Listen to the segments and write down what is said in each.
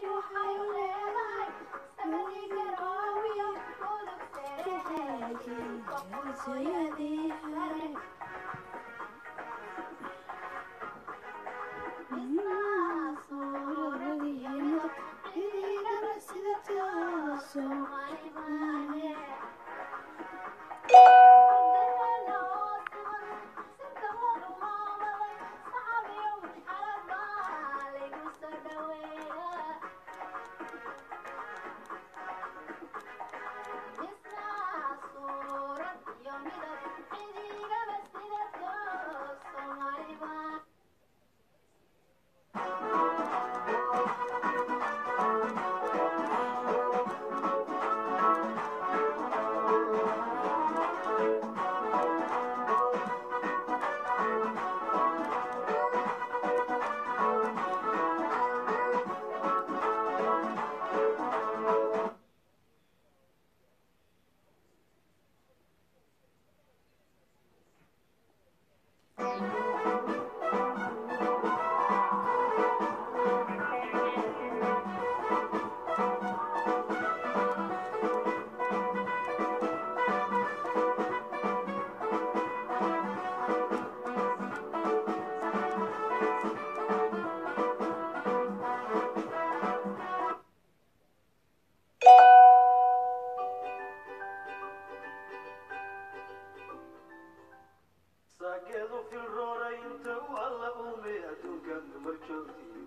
saageedu filrooray inta u alla uumay adduunkan dumar joogtii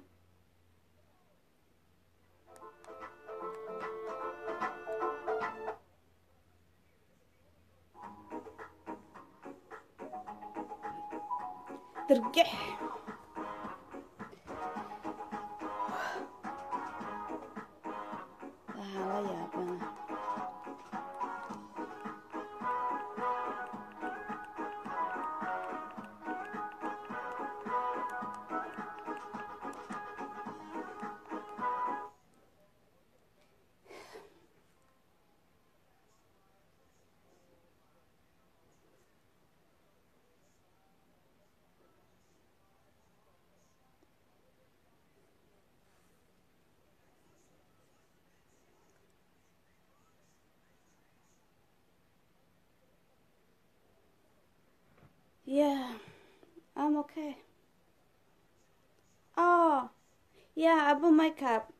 dirgix waxaa la yaabana Yeah, I'm okay. Oh, yeah, I bought makeup.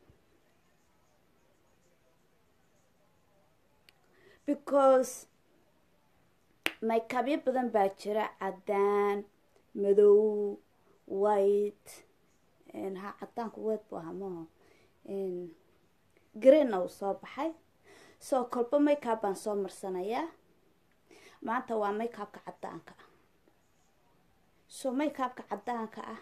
Because makeupyo badan baa jira cadaan madow white ha cadaanku white buu ahaa maaha greenna uu soo baxay soo kolba makeup baan soo marsanayaa maanta waa makeupka cadaanka ah so makeupka cadaanka ah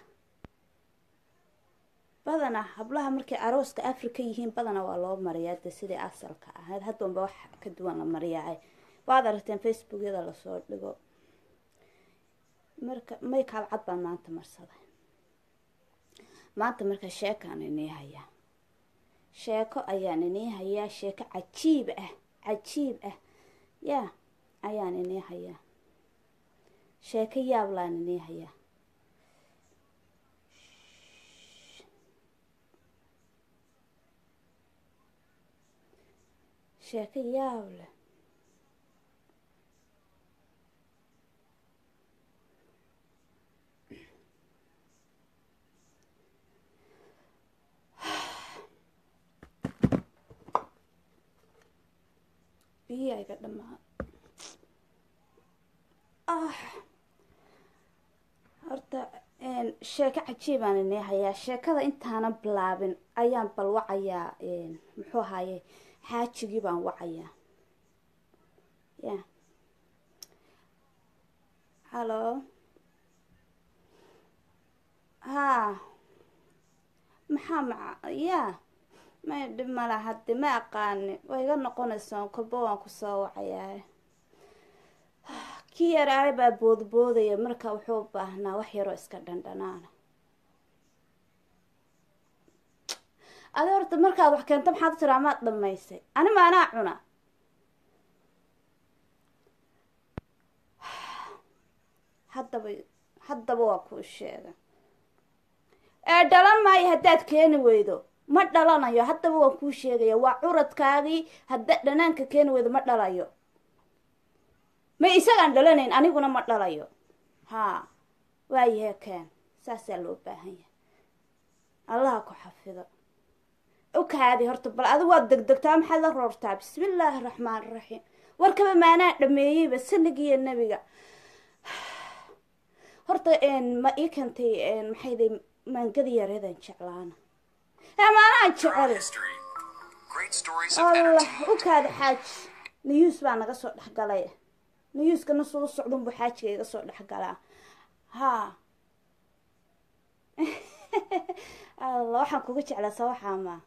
badana hablaha markay arooska africa yihiin badana waa loo mariyaa de sidai asalka ahayd haddanba wax ka duwan la mariyaa waad aragteen facebookyada lasoo dhigo marka makeup cad baan maanta marsaday maanta marka sheekaan inii hayaa sheeko ayaan inii hayaa sheeko cajiib ah cajiib ah yaa ayaan inii hayaa sheeko yaablaan inii hayaa sheeko yaab leh biyo iga dhamaa ah horta sheeko cajiibaan inii hayaa sheekada intaanan bilaabin ayaan bal wacayaa muxuu ahaaye xaajigii baan wacayaa ya hallo haa maxaa maca ya may dhib mala haddi ma aqaani way iga noqonaysaa kolba waan kusoo wacayaa kii yaraahay baa boodboodaya marka wuxuu u baahnaa wax yaroo iska dhandhanaana adi horta markaad wax keento maxaad u tiraa maad dhamaysay ani ma anaa cuna haddaba haddaba waa kuu sheega ee dhalan maayo haddaad keeni weydo ma dhalanayo haddaba waan kuu sheegaya waa curadkaagii hadda dhanaanka keeni weydo ma dhalayo ma isagaan dhalanayn aniguna ma dhalayo haa waayahe keen saasaa loo baahan yahay allaha ku xafido ukaadi horta bal adigu waad degdegtaa maxaad la roortaa bismillaahi raxmaan raxiim warkaba maanaa dhameeyeyba sanigiiyo nebiga horta ma ii keentay maxayday maangadi yareedan jeclaana ee maanaan jecel History. Great stories of allah entertainment. ukaadi xaaji niyuus baa naga soo dhexgalay niyuuskana suu socdunbuu xaajiga iga soo dhexgalaa haa allah waxaan kuga jeclaa sawaxaa maa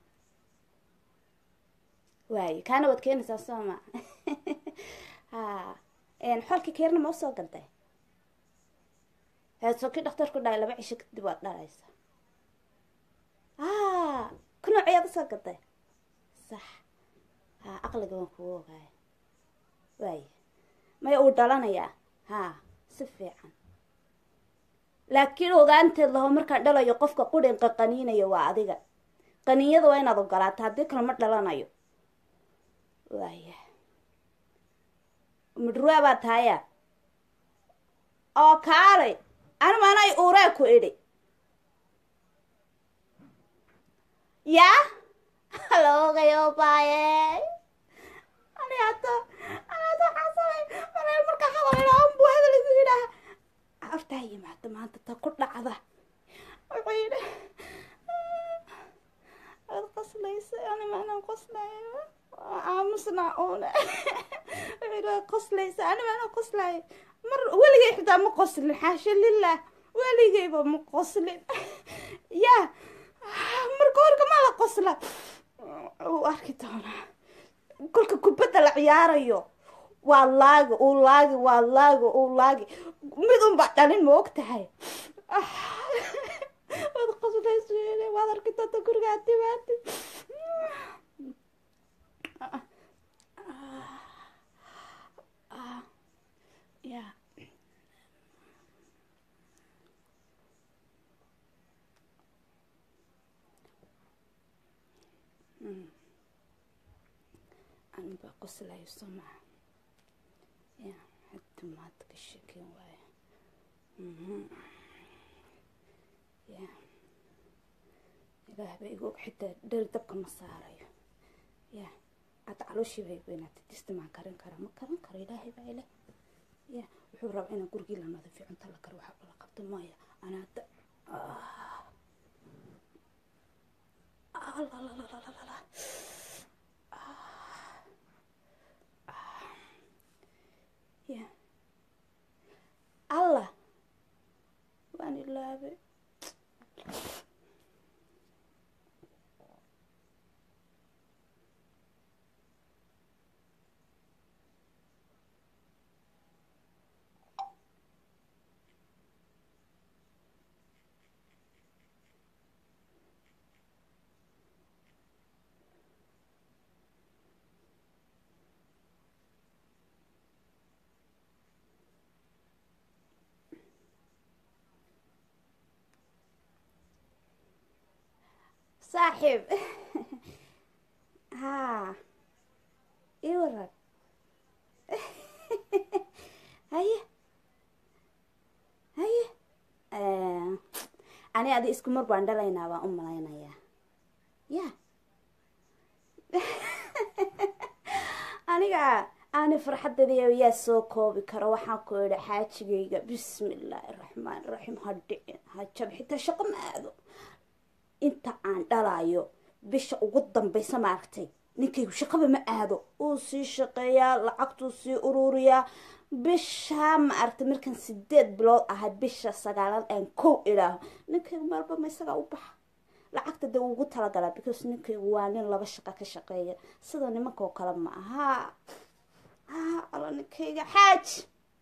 waaye kaana waad keenaysaa soo ma ha xolkii keerna ma usoo gaday heesokii dhakhtarku dhahay laba cisho kadib waad dhalaysa a ku nooceyaad usoo gaday sax ha aqliga waan kugu ogaaya waaye maya uu dhalanayaa ha si fiican laakiin ogaanteed laho markaan dhalayo qofka qudhinqa qaniinayo waa adiga qaniinyada waa inaad ogolaata haddii kale ma dhalanayo waaya midhruwaa baa tahaya oo kaalay anima anay uuree ku idhi yaa haloogayo baaye ani hata ani hata xasanay anay marka hadal idhaa unbuu hadal igu yidhaaha hortaa yimaada maanta ta ku dhacda wuxuu yidhi waad qoslaysa anima anaan qoslayo aamusnaa uune wuxuu yidhi waad qoslaysa anima anaan qoslayo mar weligay xitaa ma qoslin xaasha lilah weligayba ma qoslin yaa marka horka ma la qosla uu arki doonaa kolka kubadda la ciyaarayo waa laagi uu laagi waa laagi uu laagi mid unba dhalin ma og tahay waad qoslayso waad arki doonta gurigaa timaati ya anbaa qoslayo soo maa ya hadda maanta ka sheeken waayo ya ilaah ba igu og xitaa dheri dabka ma saarayo ya hadda calooshii bay weynaatay dista maan karin karaa ma karin karo ilaahay baa ile ya wuxuu rabaa inaan gurigii la nadiifiyo cunta la karo waxba la qabto maya anaa hadda alalalala ya allah waan ilaabay saaxiib haa ii waran haye haye ani adi isku mar baan dhalaynaa baan u malaynayaa ya aniga ani farxadeeda yaa soo koobi karo waxaan ku idhi xaajigayga bismi illaahi raxmaan raxiim ha dhicin ha jab xitaa shaqo ma aado inta aan dhalayo bisha ugu dambaysa maaragtay ninkaygu shaqaba ma aado uu sii shaqeeyaa lacagtuu sii ururiyaa bishaa ma aragtay markaan sideed bilood ahay bisha sagaalaad aan kow idhaaho ninkaygu maalba ma isagaa u baxa lacagta dee ugu talagalaa because ninkaygu waa nin laba shaqa ka shaqeeya sida nimanka oo kale ma aha ha ala ninkayga xaaji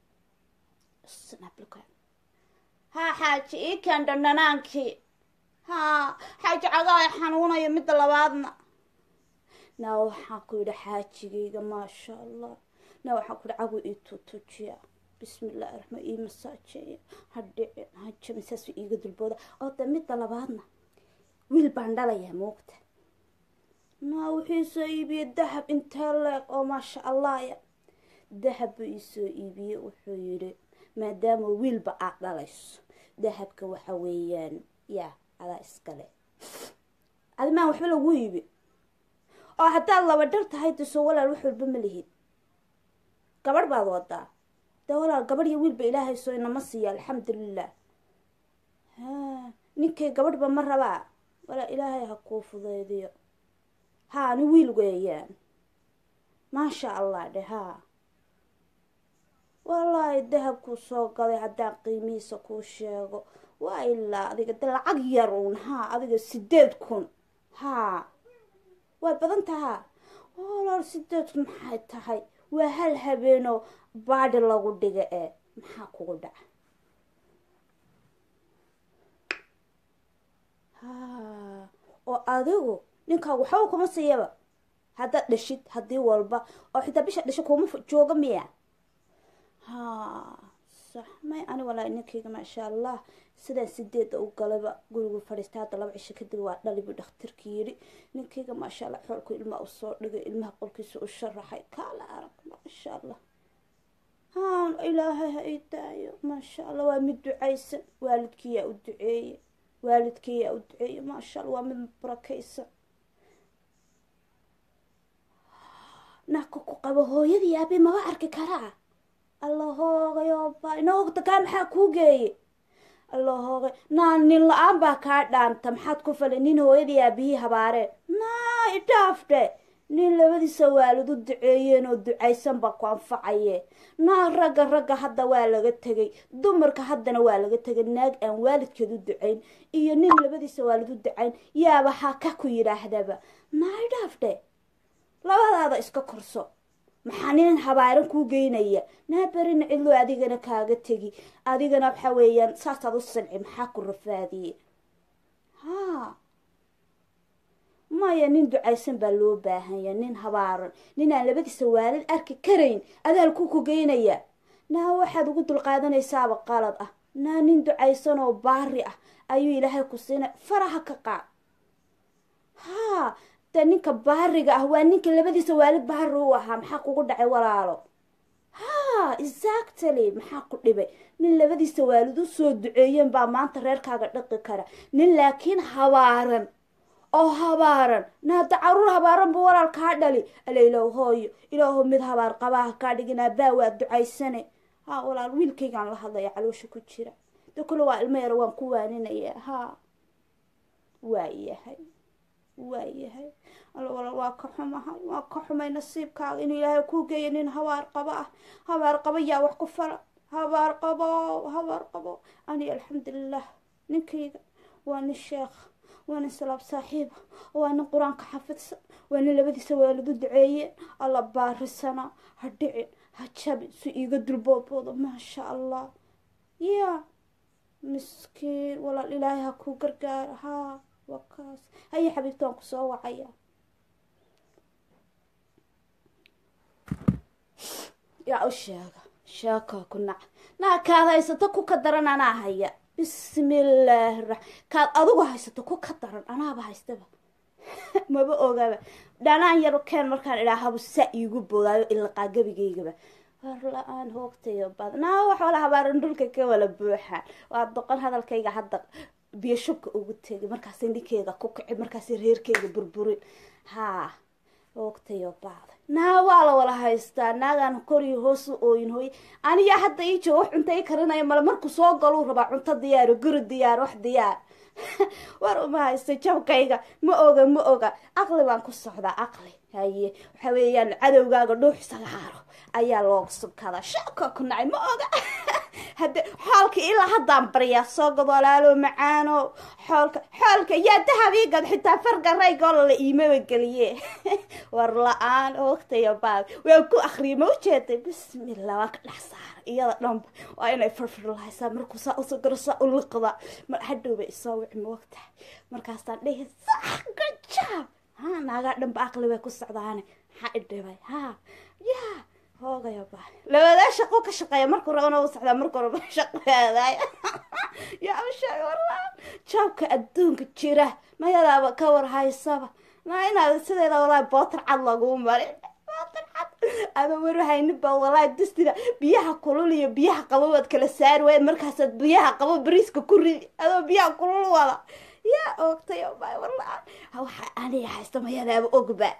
ha xaaji ii keen dhandhanaankii haa xaaji cagaaya xanuunaya midda labaadna naa waxaan ku yidhi xaajigayga maasha allah naa waxaan ku yidhi cagu ii tuutuujiya bismi illaahi raxmaan ii masaajeeya ha dhicin ha jabin saasuu iiga dulbooda oo de midda labaadna wiil baan dhalayaa moogta naa wuxuu isoo iibiyey dahab intee leeg oo maasha allahya dahab buu isoo iibiyey wuxuu yidhi maadaama wiilba aad dhalayso dahabka waxa weeyaan yaa adaa iskale adimaan waxba lagu iibi oo haddaad laba dhar tahay diso walaal wax walba ma lihid gabadh baad wadaa dee walaal gabadh iyo wiilba ilaahay soo inama siiya alxamdulilah ha ninkay gabadhba ma rabaa walaa ilaahay ha kuu fudeydiyo haa ni wiil weeyaan maasha allah dhe haa wallaahi dahabkuu soo gaday haddaan qiimihiisa kuu sheego waa ilaa adiga de lacag yar uun haa adiga sideed kun haa way badan tahaa walaal sideed kun maxay tahay waa hal habeenoo baadhi lagu dhiga ee maxaa kugu dhaca haa oo adigu ninkaagu waxba kuma siiyaba haddaad dhashid haddii walba oo xitaa bisha dhasho kuma jooga miya haa sax may ani walaa ninkayga maasha allah sidaan sideeda u galayba gurigu fadhiista hadda laba cisho kadib waa dhalibu dhakhtarki yidhi ninkayga maasha allah xoolku ilmaa usoo dhigay ilmaha qolkiisa u sharaxay kaala arag maasha allah haan ilaahay ha ii daayo maasha allah waa mid ducaysan waalidkiyaa u duceeye waalidkiyaa u duceeye maasha allah waa mid barakaysan naka ku qabo hooyadii aabe maba arki karaa alla hoogayoba inoogta kaa maxaa kuu geeye alla hoogay naa nin la-aan baa kaa dhaanta maxaad ku falay nin hooyadii aabihii habaareen naa idhaafdhe nin labadiisa waalid u duceeyeen oo ducaysan baa ku anfacaye naa ragga ragga hadda waa laga tegay dumarka haddana waa laga tegay naag aan waalidkeed u ducayn iyo nin labadiisa waalid u ducayn yaaba ha ka ku yidhaahdaba naa idhaafdhe labadaada iska korso maxaa nin habaaran kuu geynaya naa berina cidloo adigana kaaga tegi adigana waxa weeyaan saasaad u sanci maxaa ku rafaadiye haa maya nin ducaysan baa loo baahanya nin habaaran nin aan labadiisa waalid arki karayn adaalkuu ku geynaya naa waxaad ugu dulqaadanaysaaba qalad ah naa nin ducaysan oo baari ah ayuu ilaahay ku siinay faraha ka qaad haa de ninka baariga ah waa ninka labadiisa waalid baari u ahaa maxaa kugu dhacay walaalo haa exactly maxaa ku dhibay nin labadiisa waalid u soo duceeyeen baa maanta reerkaaga dhaqi kara nin laakiin habaaran oo habaaran naada caruur habaaran buu walaal kaa dhali ala ilaah hooyo ilaaho mid habaar qabaha kaa dhigin aabaa waa ducaysane haa walaal wiilkaygaan la hadlaya caloosha ku jira de kule waa ilmo yara waan ku waaninaya haa waa yahay waa yahay alla walaal waa ka xumahay waa ka xumay nasiibkaaga inuu ilaahay kuu geeyo nin habaar qabo ah habaar qabo yaa wax ku fala habaar qabo habaar qabo ani alxamdulilah ninkayga waa nin sheekh waa nin salaab saaxiiba waa nin qur-aanka xafidsan waa nin labadiisa waalidu duceeyeen alla baarisana ha dhicin ha jabin si iiga dulboobooda maasha allah ya miskiin walaal ilaahay ha kuu gargaara haa waa kaas haya xabiibtaan ku soo wacaya yaa u sheega sheeka ku nac naa kaad haysato ku ka daran anaa haya bismillaahi ra kaad adigu haysato ku ka daran anaaba haystaba maba ogaba dhanaan yaro keen markaan idhaahabu saa iigu boodaayo ilaqaa gebigaygaba war la-aan hoogtayo bad naa wax wala habaaran dhulka ka wala buuxaan waa doqon hadalkayga hadda biyo shubka ugu tegay markaas ninkeyga ku kici markaas reerkeyga burburin haa hoogtayo baada naa waa la wala haystaa naagaan koriyo hoosu ooyin hooye aniyaa hadda ii jooga wax cunto ii karinaya male markuu soo galuu rabaa cunto diyaaro guri diyaar wax diyaar war uma haysta jabkayga ma oga ma oga aqli baan ku socdaa aqli haye waxa weeyaan cadowgaaga dhuux sagaaro ayaa looga subkadaa shaka ku nacay ma oga hade xoolka ilaa haddaan baryaa soo gad walaalo macaano xoolka xoolka yaa dahabiigad xitaa farga raygoola la iimaba geliye war la-aan oogtayo baab waa ku akriya ma ujeeday bismillah waa ka dhex saara iyada dhanba waa inay farfirlahaysaa markuu saa usoo garo saa u liqda mar hadhowba isoo wici ma ogtahay markaasaan dhihi sax gajaab ha naagaa dhanba aqli bay ku socdaane maxaa idhibay ha yaa hoogayo ba labadaa shaqo ka shaqeeya markuu rabana u socdaa markuu raba shaqeedaay yaa u sheeg walaa jaabka adduunka jira mayadaaba ka war haysaba maa inaad sideeda walaahi bootar cad laguu marin bootar cad ama warhayniba walaahi dustida biyaha kulul iyo biyaha qabo waad kala saari waay markaasaad biyaha qabo bariiska ku ridi adoo biyaha kulul wada yaa oogtay wala waxa aniga haysta mayadaaba ogba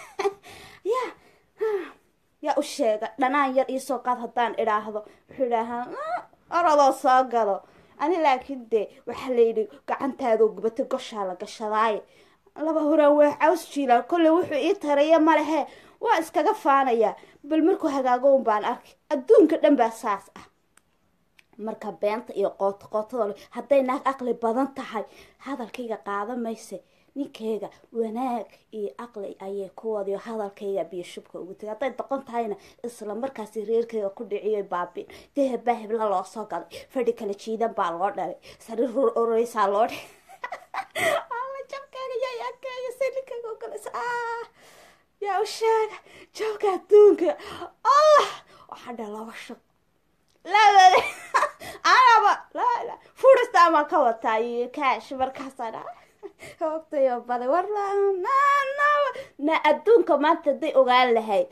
ya yaa u sheega dhanaan yar iisoo qaad haddaan idhaahdo wuxuu idhaahaa orodoo soo galo ani laakiin dee waxaa layidhi gacantaadoo gubatay goshaa la gashadaaye laba horaan waa caws jiilaan kolley wuxuu ii taraya malehee waa iskaga faanayaa bal markuu hagaago un baan arkay adduunka dhan baa saas ah marka beenta iyo qooto qootada hadday naag aqli badan tahay hadalkayga qaada mayse ninkayga wanaag iyo aqli ayay ku wadiyo hadalkayga biyo shubka ugu tegay hadday doqon tahayna isla markaasi reerkayga ku dhiciyo baabin dee baa hebla loo soo galay fadhi kala jiidan baa loo dhalay sariir rur oreysaa loo dhalay alla jabkayga yaa yakeeya si ninkayga ogolaysa ah yaa u sheega jabka adduunka allah waxaa dha laba shaq labade anaba la furista ama ka wataa iyo kaash markaasana hoogtayo baday war na adduunka maanta hadday ogaan lahayd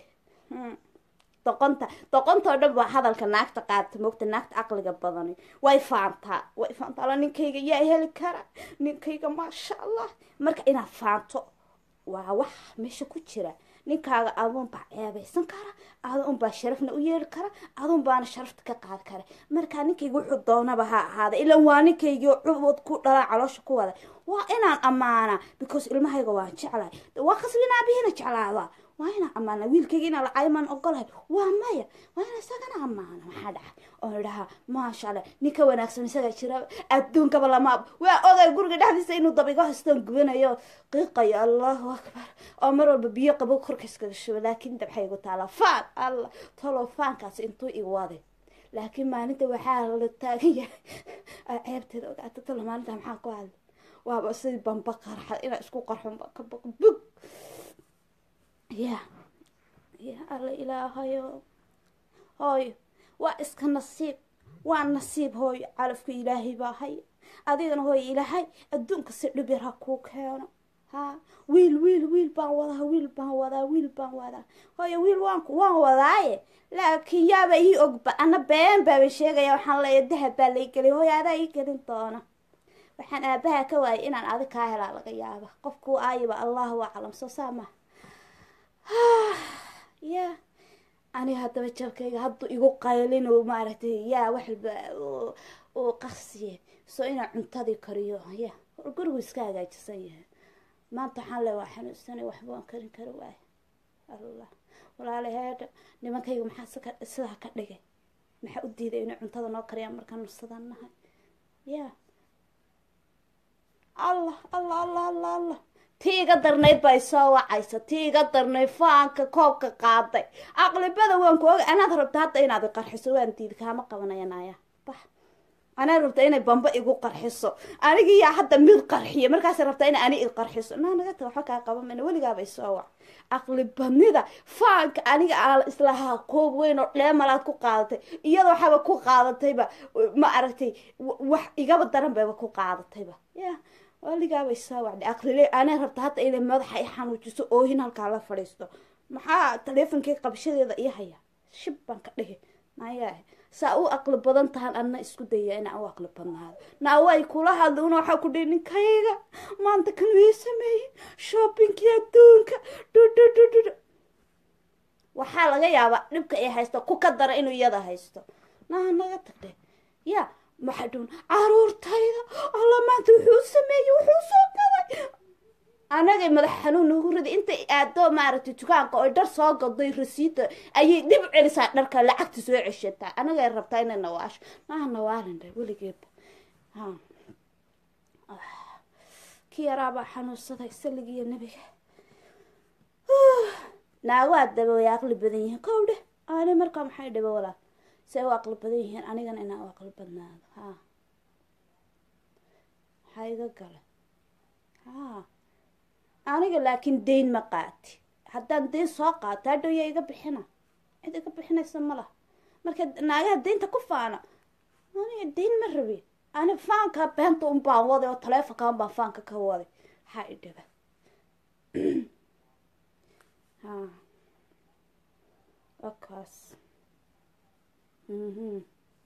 doqonta doqontao dhan baa hadalka naagta qaadata moogta naagta caqliga badani way faantaa way faantaa ala ninkayga yaa heli kara ninkayga maasha allah marka inaad faanto waa wax meesha ku jira ninkaaga aduun baa ceebaysan kara adun baa sharafna u yeeli kara adun baana sharafta ka qaadi kara markaa ninkayga wuxuu doonaba ha ahaada ilan waa ninkaygii cubod ku dhalaa caloosha ku wada waa inaan ammaanaa because ilmahayga waan jeclahay waa qaslin aabihina jeclaada waa inaan ammaana wiilkayga inaa lacaymaan ogolahay waa maya waa ina isagana ammaana maxaa dhacay oo idhahaa maasha allah ninka wanaagsan isaga jira adduunkaba lama waa oday guriga dhexdiisa inuu dabigo haystaan gubanayo qiiqayo allahu akbar oo mar walba biyo qabo korka iskaga shubo laakiin dabxay igu taala faan allah talo faankaasi intuu i waday laakiin maalinta waxaa la taagan yahay ceebteeda ogaata talo maalinta maxaa ku hadla waaba sidii bamba qarxa inaa isku qarxon ka baq bug ya ya alla ilaahayo hooyo waa iska nasiib waa nasiib hooyo calafka ilaahay baa haya adigana hooyo ilaahay adduunka si dhib yar ha kuu keeno ha wiil wiil wiil baan wadaa wiil baan wadaa wiil baan wadaa hooyo wiil waan waan wadaaye laakiin yaaba ii ogba ana been baaba sheegaya waxaan leeya dahab baa lay gelin hooyo adaa ii gelin doona waxaan aabaha ka waayay inaan adig kaa helaa laga yaaba qofkuu aayiba allahu aclam soo saa maha ya aniga haddaba jabkayga hadduu igu qaylin oo maaragtay yaa waxba uu qasiye soo inaan cuntadii kariyo ya gurigu iska hagaajisan yahay maanta waxaan le waa xanuunsanay waxba waan karin kari waayo allah walaalaheedha nimankayga maxaa sidaa ka dhigay maxaa u diiday inay cuntada noo kariyaan markaan nursadan nahay ya allah allah allah allah allah tii iga darnayd baa isoo wacaysa tii iga darnayd faanka koobka qaaday aqlibada waan ku oga anaad rabta hadda inaad iqarxiso waan diidi kaama qabanaya naaya bax anaad rabta inay bamba igu qarxiso anigii yaa hadda mid qarxiya markaas rabta in ani iqarxiso naa naga ta waxba kaa qaban mayna weligaaba isoo wac aqlibadnida faanka aniga aan islahaa koob weyn oo dheemalaad ku qaadatay iyada waxaaba ku qaadatayba ma aragtay wax igaba daran bayba ku qaadatayba ya waligaaba isaa wacday aqlile anaa rabta hadda inay madaxa i xanuujiso oohin halkaa la fadhiisto maxaa taleefonkii qabshadeeda ii haya shib baan ka dhihi mayaa saa u aqli badan tahan adna isku daya inaa u aqli badnaado naa way kula hadla una waxaa ku dhihi ninkayga maanta kan wii sameeyey shoppingkii adduunka dhudhudhudhud waxaa laga yaabaa dhibka ay haysto ku ka dara inuu iyada haysto naa naga tagdhe ya maxaa dhun caruurtayda alla maanta wuxuu sameeyey wuxuu soo galay anagay madax xanuun nagu riday intay aado maaragtay dukaanka oy dhar soo gaday rasiida ayay dib u celisaa dharka lacagta soo ceshataa anagay rabtaa inay nawaasho maaha nawaalindha weligeeba ha kii yaraabaa xanuunsaday saligiiyo nebiga naagaa daba way aqli badan yihiin kow dheh ani markaa maxay dhiba walaa si ay u aqli badan yihiin anigana inaan u aqli badnaado ha maxaa iga gala ha aniga laakiin dayn ma qaati haddaan dayn soo qaato hadhow yaa iga bixina cid iga bixinaysa ma laha marka naagaha daynta ku faana aniga dayn ma rabi ani faanka beenta un baan waday oo taleefonka un baan faanka ka waday maxaa i dhiba wakaas mhm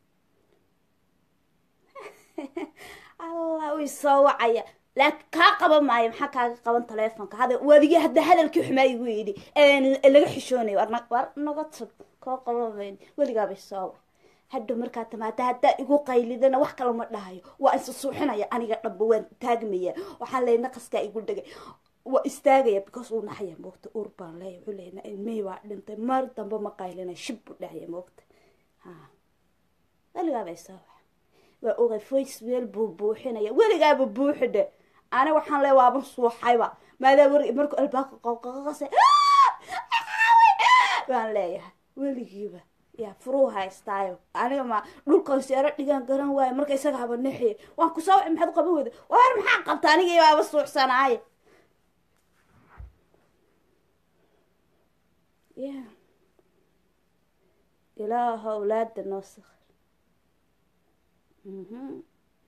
allah uu soo wacaya laakiin kaa qaban maayo maxaa kaaga qaban taleefonka hada waadigi hadda hadalkii xumaa igu yidhi laga xishoonayo war na- war naga tag koo qaban mayn weligaabay soo wac hadhow markaa tamaada haddaa igu qaylidana wax kale ma dhahayo waa isa suuxinaya aniga dhamba waan taagmaya waxaan leeya naqaskaa igu dhegay waa istaagaya because uu naxaya moogta ur baan leeya wuxuu leeya ilmihii waa dhintay mar dambe ma qaylina shib buu dhahaya moogta ha weligaabay soo wac waa ogay voice weel buu buuxinaya weligaaba buuxi dhe ani waxaan le waaban suuxayba maadaa war markuu albaabka qoqoqase waan leeyahay weligiiba yaa furuu haystaayo aniga ma dhulkan seero dhigaan garan waayo marka isaga haba nexiye waan kusoo waci maxaad qaban weyda war maxaa qabta anigii baaba suuxsanaaye ya ilaaha awlaada noo sakir mhm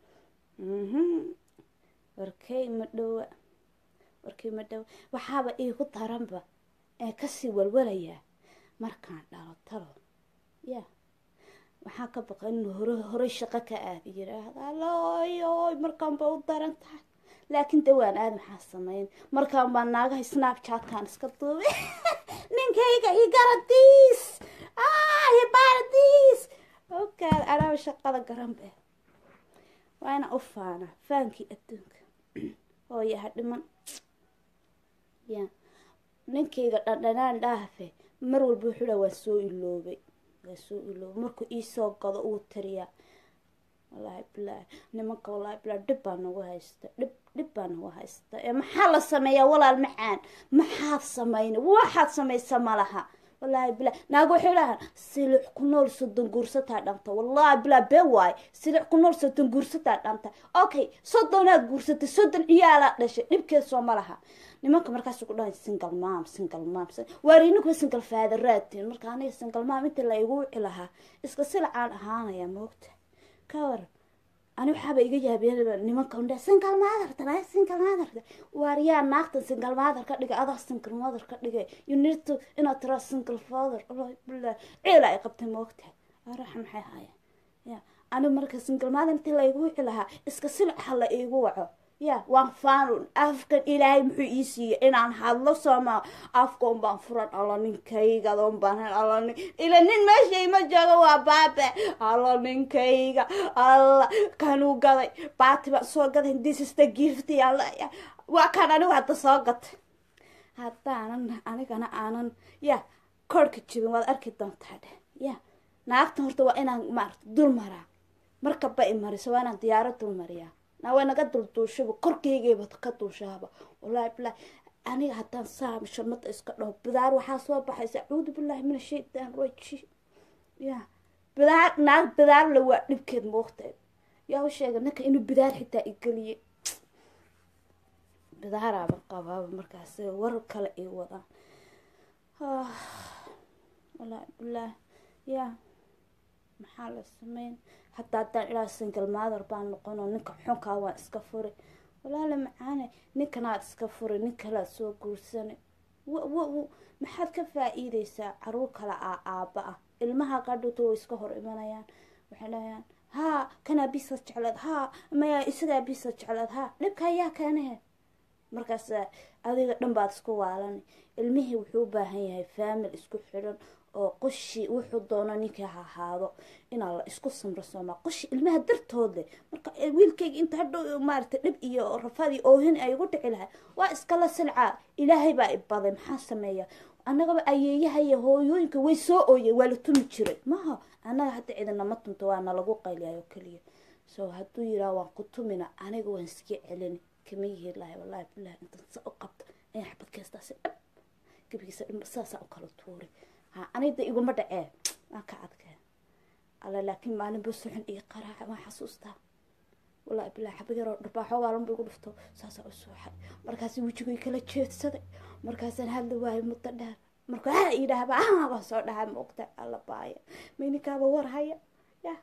mhm warkay ma dhowa warkay ma dhowa waxaaba iigu daranba ee kasii walwalayaa markaan dhalo talo ya waxaa ka baqa inuu hore horey shaqo ka aada yiraahda alooyoy markaan ba u daran tahay laakiin dawaan aad maxaa sameyn markaan baa naagaha snapchatkan iska duubay ninkayga igaradis hibaradis ogaad anaaba shaqada garan be waa ina u faana faankii adduunka hooya ha dhiman ya ninkayga dhandhanaan dhaafe mar walba wuxuu dhaa waan soo iloobay waan soo iloobay markuu iisoo gado uu tiriyaa wallaahi bilaahi nimanka wallaahi bilaahi dhib baa nagu haysta dhib dhib baa nagu haysta ee maxaa la sameeyaa walaal macaan maxaad samayna waxaad samaysa ma laha wallaahi bilaahi naago waxay dhahaan silix ku nool soddon guursataa dhanta wallaahi bilaahi been waaye silix ku nool soddon guursataa dhanta okay soddonaad guursatay soddon ciyaalaa dhashay dhibkeed soo ma laha nimanka markaas ku dhahay single mom single mom waar ininku single faadaraadtiin marka aniga single mom inta la igu wici lahaa iska silacaan ahaanaya moogta ka war ani waxaaba iga yaabeen nimanka undhe single mother tana single mother waar yaa naagtan single mother ka dhigay adaa single mother ka dhigay you need to inaad tiraa single father wallahi billah ciila ay qabtay moogta araxa maxay haayeen ya ani marka single mother intii la igu wici lahaa iska silac ha la iigu waco ya waan faanun afkan ilaahay muxuu ii siiyey inaan hadlo sooma afkoon baan furan alla ninkaygadoon baan alla nin ila nin meesha ima joogo waa baabe alla ninkayga alla kanuu gaday baati baan soo gaday this is the gift alla waa kan anigu hadda soo gatay haddaanan anigana aanan ya korhka jibin waad arki doontaa dheh ya naagtan horta waa inaan maarata dul maraa markaba i mariso waa inaan diyaaro dul mariyaa naa way naga dulduushaba korkeygayba ka duushaaba wallaahi bilaahi aniga haddaan saa shamada iska dhaho bidaar waxaa soo baxaysa acuudu billahi min ashaytaan rajiim ya bidaar naag bidaar la waa dhibkeed moogteed yaa u sheega ninka inuu bidaar xitaa igeliye bidaaraaba qabaaba markaas war kale ay wadaan wallaahi bilaahi ya maxaa la sameyn hataa haddaan ilaa single mother baan noqonoo ninka xunkaa waan iska furi walaala macaane ninkanaad iska furi nin kalaad soo guursana maxaad ka faa-iideysaa caruur kale a aaba ah ilmaha qadhuto way iska hor imanayaan waxay dhahayaan haa kanaa bisa jecleed haa maya isagaa bisa jecleed haa dhibka ayaa keenahe markaas adiga dhan baad isku waalan ilmihii wuxuu u baahan yahay faamil isku xidhan oo qoshi wuxuu doono ninkii ha ahaado inaa la isku samro soomaa qoshi ilmaha dartood leh marka wiilkayga inta hadhow maarata dhib iyo rafadii oohin ay ugu dhici lahay waa iskala silcaa ilaahay baa ibaday maxaa sameeya annagaba ayeeyaha iyo hooyooyinka way soo ooyeen waa la tumi jiray maha annaga hadda cidinama tunto waa nalagu qayliyayo keliya so hadduu yiraa waan ku tumina aniga waan iska celini kama yihi lahay wallahi bilahi intan sa u qabta in xabad keestaasi dhab gebigiisa dhimba saasaa u kala tuuri ha anida iguma dhacee waan ka adkee alla laakiin maalin ba suxun iyo qaraaca waan xasuustaa wallahi bilahi xaba yaroo dharbaaxo waalanba igu dhufto saasaa u suuxay markaas wejigay kala jeedsaday markaasaan hadla waayo muddo dheer markuu ha yidhaahba ah baan soo dhahay maogta alla baaya mayninkaaba war haya ya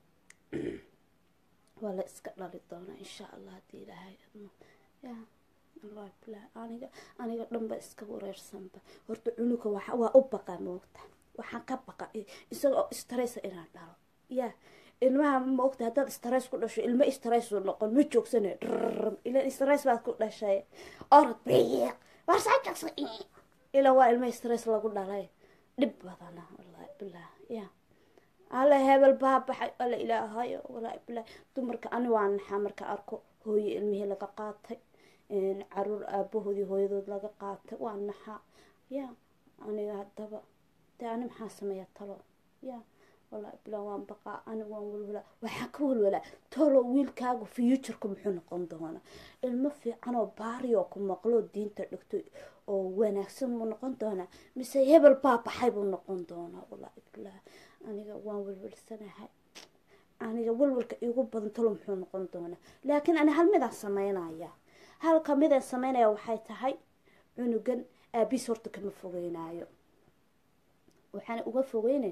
waa la iska dhali doonaa insha allah haddii ilaahay admo ya wallahi bilahi aniga aniga dhanba iska wareersanba horta cunuga waa waa u baqa moogta waxaan ka baqa isagoo stressa inaan dhalo ya ilmaha maogta haddaad stress ku dhasho ilmo stress uu noqon ma joogsana drrrm ila stress baad ku dhashay orod biiq warsaa joogsa ila waa ilmo stress lagu dhalay dhib badana wallahi bilah ya alla hebel baa baxay alla ilaahayo wallahi bilah dumarka ani waa naxaa marka arko hooye ilmihii laga qaatay caruur aabahoodii hooyadood laga qaatay waa naxaa ya aniga haddaba de ani maxaa sameeya talo ya wallahi bilah waan baqaa aniga waan walwalaa waxaa ka walwalaa tolo wiilkaagu futureka muxuu noqon doona ilmo fiican oo baari oo ku maqloo diinta dhigto oo wanaagsan buu noqon doonaa mise hebel baa baxay buu noqon doonaa wallahi bilah aniga waan walwalsanahay aniga walwalka iigu badan talo muxuu noqon doonaa laakiin ani hal midaan sameynaya halka midaan sameynaya waxay tahay cunugan aabiis horta kama fogeynaayo waxaana uga fogeyneyn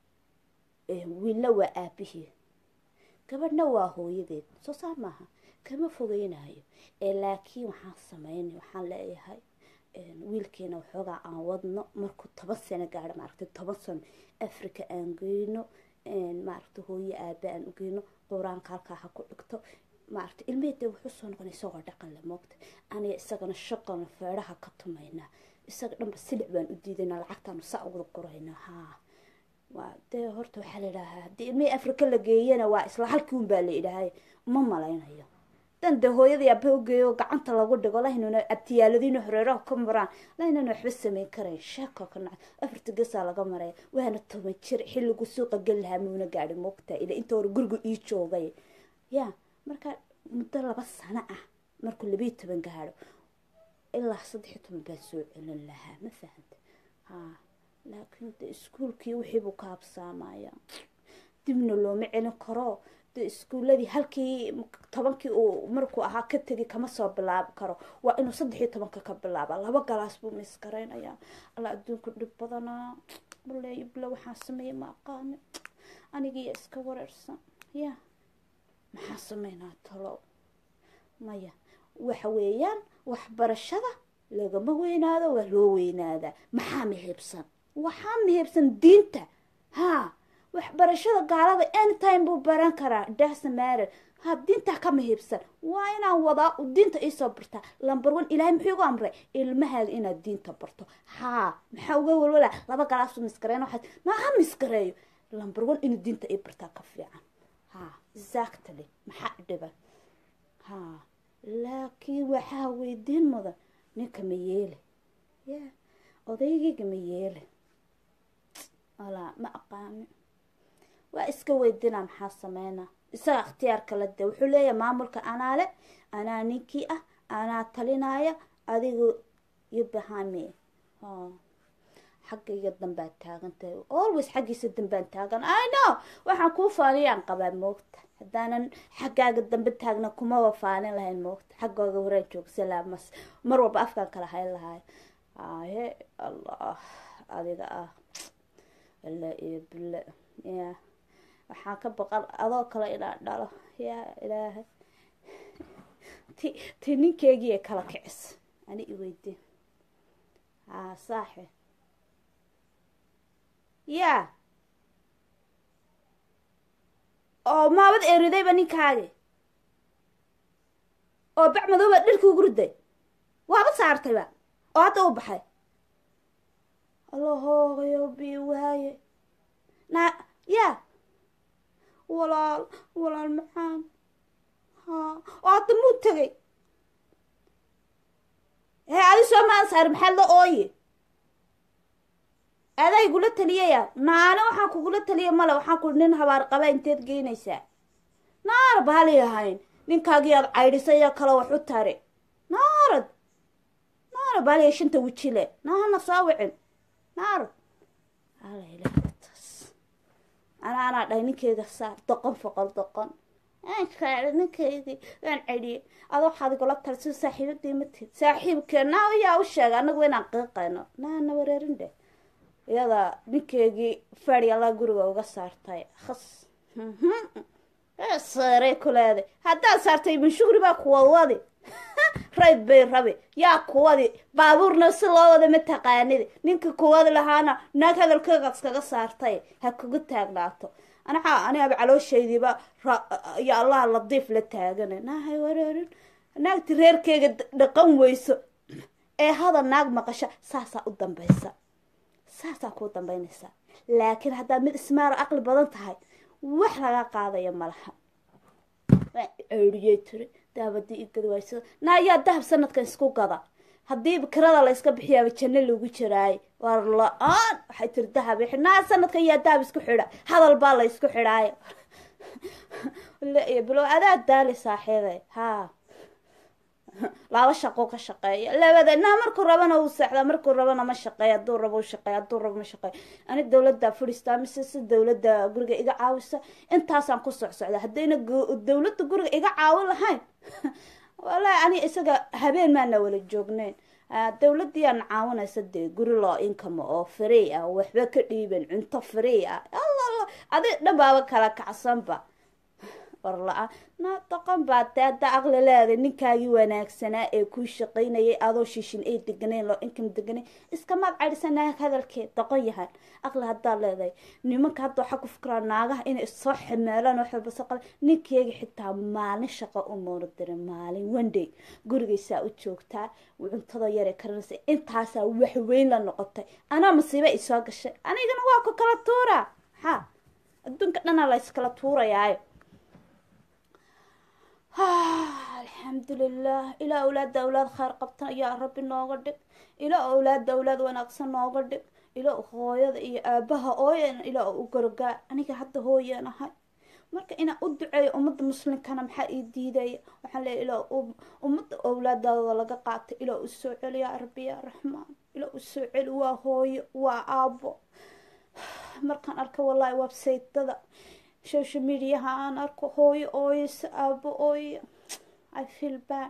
wiilna waa aabihii gabadhna waa hooyadeed soo saar maaha kama fogeynayo laakiin waxaan sameynay waxaan leeyahay wiilkeena waxoogaa aan wadno markuu toban sano gaadho maaragtay toban sano africa aan geyno maaragta hooye aaba aan ugeyno qur-aanka halkaa ha ku dhigto maaragta ilmahede wuxuu soo noqona isagoo dhaqan le moogta aniga isagana shaqana feedhaha ka tumaynaa isaga dhanba silic baan u diidaynaa lacagtaanu saa uga qoraynaa haa waa dee horta waxaa la idhaahaa haddii ilmihii afrika la geeyana waa isla halkii un baa la idhaahay uma malaynayo dan dee hooyadii aba ugeeyo gacanta lagu dhigo laynuna abtiyaaladiina horeeraha ka maraan laynana waxba sameyn karayn sheeko ka naca afarta gesaa laga maraya waana toban jir xilligu suuqa geli lahaa muuna gaadhi moogtaa ila inta hore guriga ii joogay ya marka muddo laba sano ah markuu labiiyo toban gaadho ilaa saddexiyo toban baan soo celin lahaa ma fahanta haa laakiin de iskuolkii wixiibuu ka habsaamaya dibna looma celin karo de iskuuladii halkii tobankii uu markuu ahaa ka tegi kama soo bilaabi karo waa inuu saddexiyo tobanka ka bilaaba laba galaas buu miskaraynaya alla adduunku dhib badanaa baleeyo bile waxaan sameeyay ma aqaani anigiiya iska wareersan ya maxaa sameynaa talo maya waxa weeyaan waxbarashada lagama weynaado waa loo weynaadaa maxaa mihibsan waxaa mihibsan diinta haa waxbarashada gaalada anytime buu baran karaa dasamarer ha diintaa ka mihibsan waa inaan wadaa diinta iisoo bartaa lambar one ilaahay muxuu igu amray ilmahaaga inaad diinta barto haa maxaa uga walwala laba galaasu miskareyn waxaad maaha miskareeyo lambar one inuu diinta ii bartaa ka fiican haa exactly maxaa dhiban haa laakiin waxaa weydiin mudan ninka ma yeele ya odaygayga ma yeele walaa ma aqaani waa iska weydinaa maxaa sameynaa isaga ikhtiyaar kala de wuxuu leeyahay maamulka anaa le anaa ninkii ah anaa talinaya adigu iyo bahame xaggayga danbaad taagan tahay always xaggiisa danbaan taagan i know waxaan kuu faaniyaan qabaa moogta haddaanan xaggaaga dambe taagna kumaba faanin lahayn moogta xaggooga horaan jooga salaamas mar walba afkaan kala hayn lahay ahe allah adiga ah alla iyo bille ya waxaan ka baqan adoo kale inaan dhalo yaa ilaahay ti ti ninkeygii kala kicis ani iweydiin haa saaxi yaa oo maabad eridayba ninkaagi oo bac madoobaad dhirkii ugu riday waaba saartayba oo hadda u baxay allahoogayo bi waaye naa yaa walaal walaal maxaan haa oo hadda muu tegay hee adi soo maan saari maxaad la ooye adaa igula taliyaya naana waxaan kugula taliya male waxaan ku nin habaar qaba inteed geynaysaa naar baali ahayn ninkaagii aad caydhisayoo kale wax u tari naarad naara baaliya shanta wejile naana soo wicin naarad ala ilaahtaas ana anaa dhahay ninkeyga saar doqon foqol doqon aankaai ninkaygii waan celiyey ada waxaad igula talisa saaxiibadii matid saaxiibkee naa yaa u sheega anagu inaan qiiqayno naana wareerin dheh iyada ninkeygii fadi alla guriga uga saartay khas saaray ku leeday haddaad saartay ibn shugri baa kuwadwadi rayd bay rabi yaa kuwadi baabuurna si loo wada ma taqaanidi ninka kuwadi lahaana naag hadalkeega iskaga saartay ha kugu taagnaato anaxaa aniaba calooshaydiiba ya allah ladiif la taagana naahay wareerin naagti reerkeyga dhaqan weyso ee hadal naag maqasha saasaa u dambaysa saasaa kuu dambaynaysaa laakiin haddaad mid ismaaro aqli badan tahay wax laga qaadaya malaha ceeriyey tiri daabadii igad waysada na ayaa dahab sanadkan isku gada haddii kirada la yska bixiyaaba janno lagu jiraayo war la-aan waxay tiri dahab naa sanadkan yaa dahab isku xidha hadal baa la isku xidhaayo bilo adaa daali saaxiibay haa laba shaqo ka shaqeeya labada naa markuu rabana uu seexdaa markuu rabana ma shaqeeya hadduu rabo u shaqeeya hadduu rabo ma shaqeeya ani dawladda fadhiistaa mise si dawladda guriga iga caawisa intaasaan ku socsocda haddayna dawladda guriga iga caawin lahayn wallaahi ani isaga habeen maana wala joogneyn dawladdiiaan caawinaysa dee guri loo income oo free ah waxba ka dhiiban cunto free ah alla adi dhanbaaba kala kacsanba war la-aan na doqon baa dee hadda aqli leeday ninkaagii wanaagsanaa ee kuu shaqaynayay adoo shishin ay deganayn loo income deganayn iskamaad cadhisa naag hadalkeed doqon yahan aqli haddaad leedahay nimanka hadda waxaa ku fikiraa naagaha inay soo xamaalaan wax walba soo qaba ninkeega xitaa maalin shaqo u moona dirin maalin onday gurigaysaa u joogtaa cuntada yare karinaysa intaasaa waxweyn la noqotay anaa masiiba i soo gashay anigana waa ku kala tuuraa maxaa adduunka dhanaa la yskala tuurayaayo alxamdulilah ilaa awlaadda awlaad kheyr qabtan yaa rabbi nooga dhig ilaa awlaadda awlaad wanaagsan nooga dhig ilaa hooyada iyo aabaha ooyan ilaa u gargaar aniga hadda hooyaan ahay marka inaan u duceeyo ummadda muslimkana maxaa ii diidaya waxaan leeya ilaa ummadda awlaadaadooda laga qaatay ilaa u soo celi yaa rabbi yaa raxmaan ilaa u soo celi waa hooyo waa aabo markaan arka wallahi websaytada social mediaha aan arko hooyo ooyeysa aabo ooyo i feel bad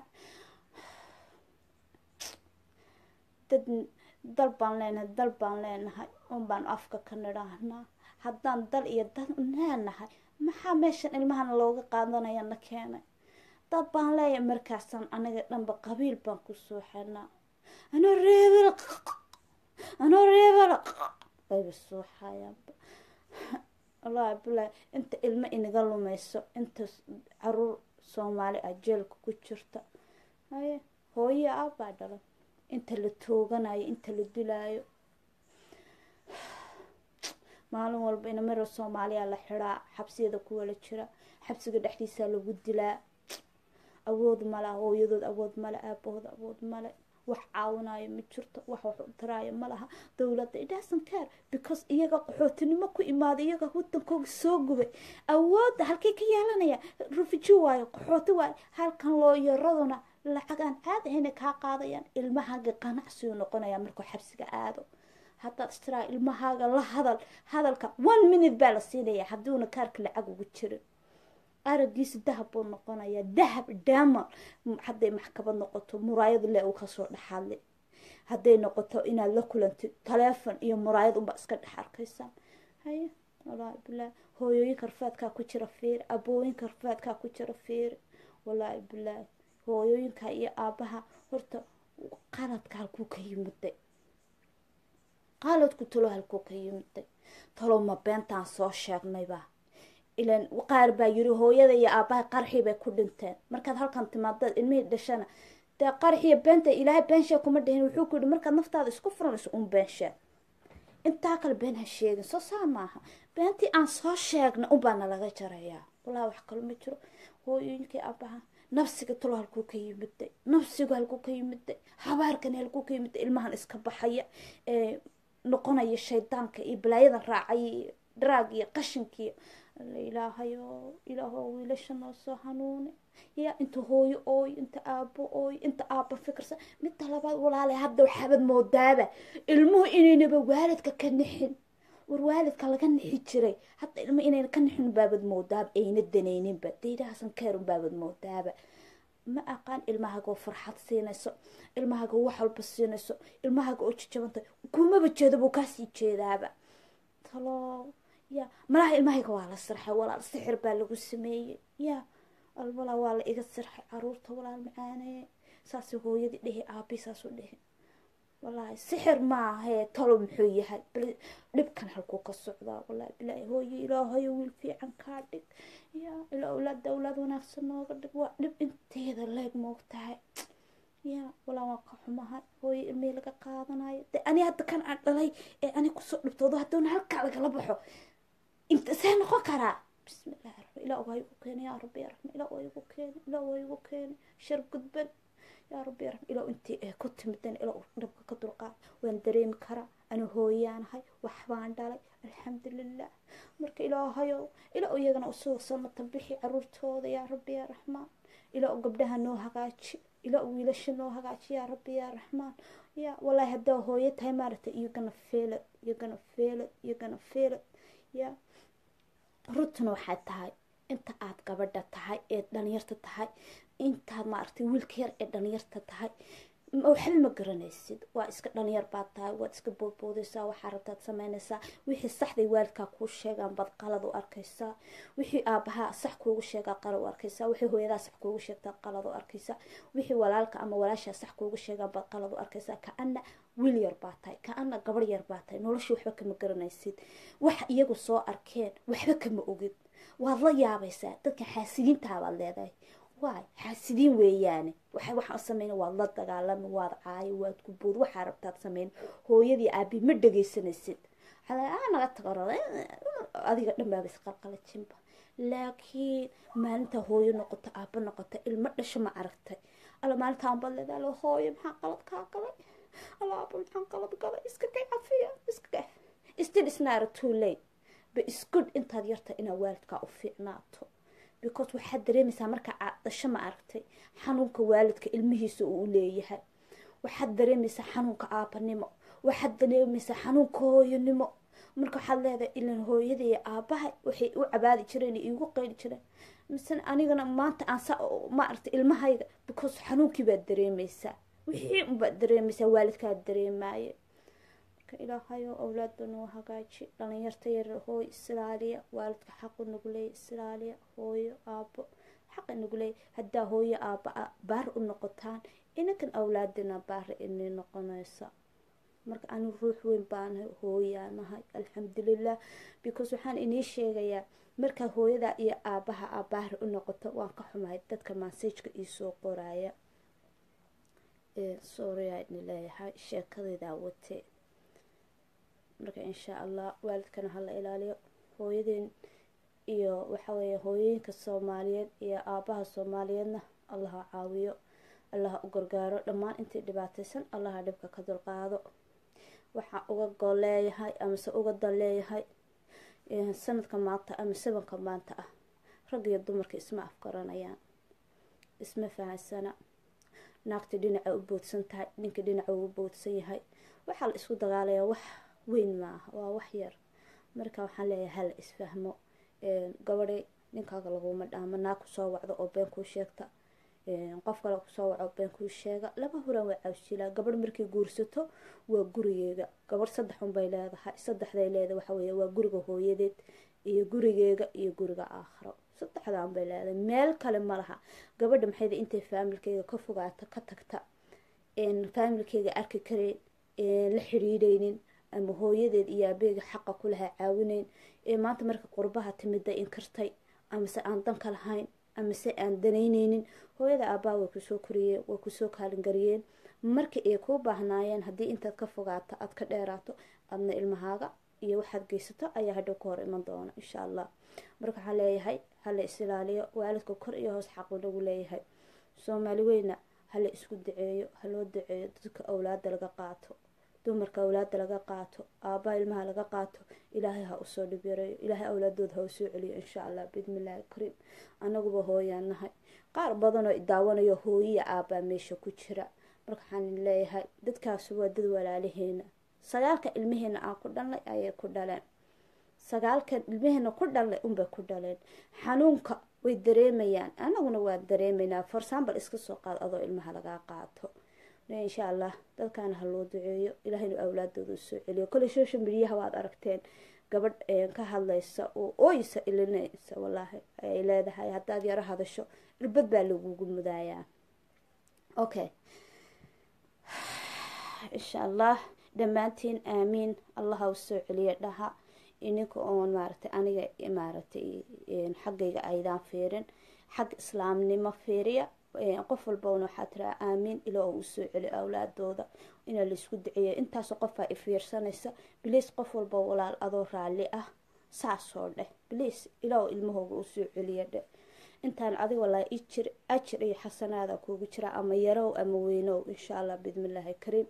dad dal baan leenahay dal baan leenahay un baan afka ka nidhaahnaa haddaan dal iyo dal leenahay maxaa meeshan ilmahana looga qaadanaya na keenay dad baan leeyahay markaasaan aniga dhanba qabiil baan ku soo xirnaa anoo reebel anoo reebel ayba soo xayaanba wallaahi bilahi inta ilmo inaga lumayso inta caruur soomaali ah jeelka ku jirta haye hooyo aabaa dhalan inta la tooganayo inta la dilaayo maalin walba inamaro soomaaliya la xidaa xabsiyada kuwala jira xabsiga dhexdiisaa lagu dilaa awood mala hooyadood awood male aabahood awood male wax caawinayo ma jirto wax wax u taraayo ma laha dowladda idhasan care because iyaga qaxootinimo ku imaada iyaga wadankooga soo gubay awoodda halkay ka yeelanaya rufuji waayo qaxooti waayo halkan looyaraduna lacag aan caadi ahayna kaa qaadayaan ilmahaaga qanacsigu noqonaya markuu xabsiga aado haddaad istiraa ilmahaaga la hadal hadalka one minute baa la siinaya haddiuna kaarka lacag ugu jirin aragiisa dahab buu noqonayaa dahab damal hadday maxkamad noqoto muraayad le uu kasoo dhexadlay hadday noqoto inaad la kulantid taleefon iyo muraayad unbaa iska dhex arkaysaan haye wallaahi bilahi hooyooyinka rafaadkaa ku jira fiiri abooyinka rafaadkaa ku jira fiiri wallaahi bilaahi hooyooyinka iyo aabaha horta qaladka halkuu ka yimiday qaladku talo halkuu ka yimiday talo ma beentaan soo sheegnayba ilan qaar baa yiri hooyada iyo aabaha qarxii bay ku dhinteen markaad halkan timaadaad ilmihii dhashana dee qarxiiyo beenta ilaahay beensheeg kuma dhihin wuxuu ku yihi markaad naftaada isku furanayso un beensheeg intaa kale been ha sheegin soo saa maaha beentii aan soo sheegna unbaana laga jarayaa walahi wax kalo ma jiro hooyooyinkii aabaha nafsiga talo halkuu ka yimiday nafsigu halkuu ka yimiday habaarkani halkuu ka yimiday ilmahan iska baxaya ee noqonaya shaydaanka iyo balaayadan raacay iyo dharaag iyo qashinkiiyo ilaahayo ilaaho wiilasha noo soo hanuuni ya inta hooyo ooy inta aabo ooy inta aaba fikirsa midda labaad walaale hadda waxaabad moodaaba ilmuhu inaynaba waalidka ka nixin war waalidka laga nixi jiray hadda ilmo inayna ka nixin baabad moodaaba ayna danayninba daydahaasan keerun baabad moodaaba ma aqaan ilmahaga oo farxad siinayso ilmahaga wax walba siinayso ilmahaga oo jijabanta kumaba jeeda buu kaasii jeedaaba talo ya malaha ilmahayga waa la sirxay walaal sixir baa lagu sameeyey ya walaa waa la iga sirxay caruurta walaal macaane saasuu hooyadii dhehi aabi saasuu dhehi wallaahi sixir maahee talo muxuu yahay bal dhibkan halkuu ka socdaa wallaahi bilaahi hooye ilaahayo wiil fiican kaa dhig ya ilaa awlaada awlaad wanaagsan nooga dhig waa dhib inteeda leeg moogtahay ya walaa waan ka xumahay hooye ilmihii laga qaadanayo de ani hadda kan aan dhalay ee ani kusoo dhibtoodo haddoona halkaa lagala baxo inta see noqon karaa bismillahi raxmaan ilaa waa igu keena yaa rabbi ya raxmaan ilaa waa igu keena ilaa waa igu keena shar gudban yaa rabbi ya raxmaan ilaa intii ee ku timideen ilaa dhabka ka dulqaad waan dareemi karaa ana hooyaanahay waxbaan dhalay alxamdulilah marka ilaahayow ilaa iyagana usoo samata bixi caruurtooda yaa rabbi ya raxmaan ilaa gabdhaha noo hagaaji ilaa wiilasha noo hagaaji yaa rabbi yaa raxmaan ya wallaahi haddaa hooyo tahay maaragtay you're gonna feel it you're gonna feel it you're gonna feel it ya runtuna waxay tahay inta aad gabadha tahay ee dhalinyarta tahay intaad maaragtay wiilka yar ee dhalinyarta tahay waxba ma garanaysid waa iska dhalinyar baad tahay waad iska boodboodaysaa waxaa rabtaad sameynaysaa wixii saxday waalidkaa kuu sheegaan baad qalad u arkaysaa wixii aabahaa sax kuugu sheegaa qalad u arkaysaa wixii hooyadaa sax kuugu sheegtaa qalad u arkaysaa wixii walaalka ama walaashaa sax kuugu sheegaan baad qalad u arkaysaa ka-ana wiil yar baa tahay ka-ana gabarh yar baa tahay noloshii waxba kama garanaysid wax iyagu soo arkeen waxba kama ogid waad la yaabaysaa dadka xaasidiintaa baad leedahay waay xaasidiin weeyaane waxa waxaan sameyna waad la dagaalami waad caayo waad ku bood waxaa rabtaad sameyn hooyadii aabi ma dhegaysanaysid waxaa naga tago adiga dhan baaba isqalqalajinba laakiin maalinta hooyo noqoto aaba noqota ilmo dhasho ma aragtay alla maalintaan baad leedahay alla hooyo maxaa qalad kaa galay alla aaba maxaa qalad galay iska kay cafiya iska kay still is not too late but it's good intaad yarta inaad waalidkaa u fiicnaato because waxaad dareemaysaa marka aad dhasho ma aragtay xanuunka waalidka ilmihiisa uu u leeyahay waxaad dareemaysaa xanuunka aabanimo waxaad dareemaysaa xanuunka hooyanimo marka waxaad leedahay ilan hooyada iyo aabaha waxay u cabaadi jireen iigu qeyli jireen misena anigana maanta aan sa ma aragtay ilmahayga because xanuunkii baad dareemaysaa wixii unbaad dareemaysaa waalidkaad dareemaaye ilaahayo awlaada noo hagaaji dhalinyarta yar hooy isilaaliya waalidka xaqu nagu leeya isilaaliya hooyo aabo xaqa nagu leeya haddaa hooyo aaba baar u noqotaan inankan awlaadina baara inay noqonaysa marka ani ruux weyn baanahay hooyaanahay alxamdulilah because waxaan inii sheegayaa markaa hooyada iyo aabaha a baara u noqoto waan ka xumahay dadka maasajka iisoo qoraya sooriyaa ini leeyahay sheekadaydaa watee marka insha allah waalidkana hala ilaaliyo hooyadeen iyo waxaweeye hooyooyinka soomaaliyeed iyo aabaha soomaaliyeedna allaha caawiyo allaha u gargaaro dhammaan intii dhibaataysan allaha dhibka ka dulqaado waxaa uga gol leeyahay amase uga dal leeyahay sanadka maanta ama sabanka maanta ah rag iyo dumarka isma afgaranayaan isma fahansana naagta dhinaca u boodsan tahay ninka dhinaca ugu boodsan yahay waxaa la isku dagaalayaa wax weyn maaha waa wax yar marka waxaan leeyahay hala isfahmo gabadhay ninkaaga laguma dhaamo naag kusoo wacdo oo been kuu sheegta qof kale kusoo waco been kuu sheega laba huraan waa cawsilaa gabadh markay guursato waa gurigeega gabadh saddex unbay leedahay saddexday leedahay waxa weeye waa guriga hooyadeed iyo gurigeega iyo guriga aakhiro saddexdaan bay leedahay meel kale ma laha gabadha maxayda intay faamilkeyga ka fogaata ka tagta faamilkeyga arki kareen la xidhiidhaynin ama hooyadeed iyo aabeega xaqa kulaha caawinayn ee maanta marka qurbaha timida inkartay amase aan danka lahayn amase aan danaynaynin hooyada aabbaha way kusoo koriyeen way kusoo kaalingariyeen marka ay kuu baahnaayeen haddii intaad ka fogaato aad ka dheeraato adna ilmahaaga iyo waxaad geysato ayaa hadhow ka hor iman doona insha allah marka waxaan leeyahay hala is ilaaliyo waalidka kor iyo hoos xaqu nagu leeyahay soomaali weyna hala isku daceeyo haloo daceeyo dadka awlaada laga qaato dumarka awlaada laga qaato aabbaha ilmaha laga qaato ilaahay ha usoo dhibyareeyo ilaahay awlaadooda ha usoo celiyo insha allah biidnillahi kariim anaguba hooyaan nahay qaar badanoo daawanayo hooyiya aabbaa meesha ku jira marka waxaan leeyahay dadkaasi waa dad walaalaheena sagaalka ilmaheena aan ku dhalnay ayay ku dhaleen sagaalkan ilmaheena ku dhalnay unbay ku dhaleen xanuunka way dareemayaan anaguna waa dareemaynaa for example iska soo qaad adoo ilmaha lagaa qaato insha allah dadkaana ha loo duceeyo ilaahaynu awlaadooda usoo celiyo kole social mediaha waad aragteen gabadh ka hadlaysa oo ooysa ilinaysa wallaahi ayay leedahay haddaad yaro hadasho irbad baa lagugu mudaayaa okay insha allah dhammaantiin aamiin allaha u soo celiya dhaha ininka oon maaragtay aniga maaragtay xaggayga aydaan fiirin xag islaamnimo fiiriya qof walbana waxaa tiraa aamiin ilaa uu soo celi awlaadooda inaa laisku duceeya intaasoo qofaa ifiirsanaysa biliis qof walba walaal adoo raalli ah saasoo dheh biliis ilaa ilmahooga u soo celiya dheh intaan adig walaa ijir ajir iyo xasanaada kuugu jira ama yarow ama weynow insha allah bismillaahi kariim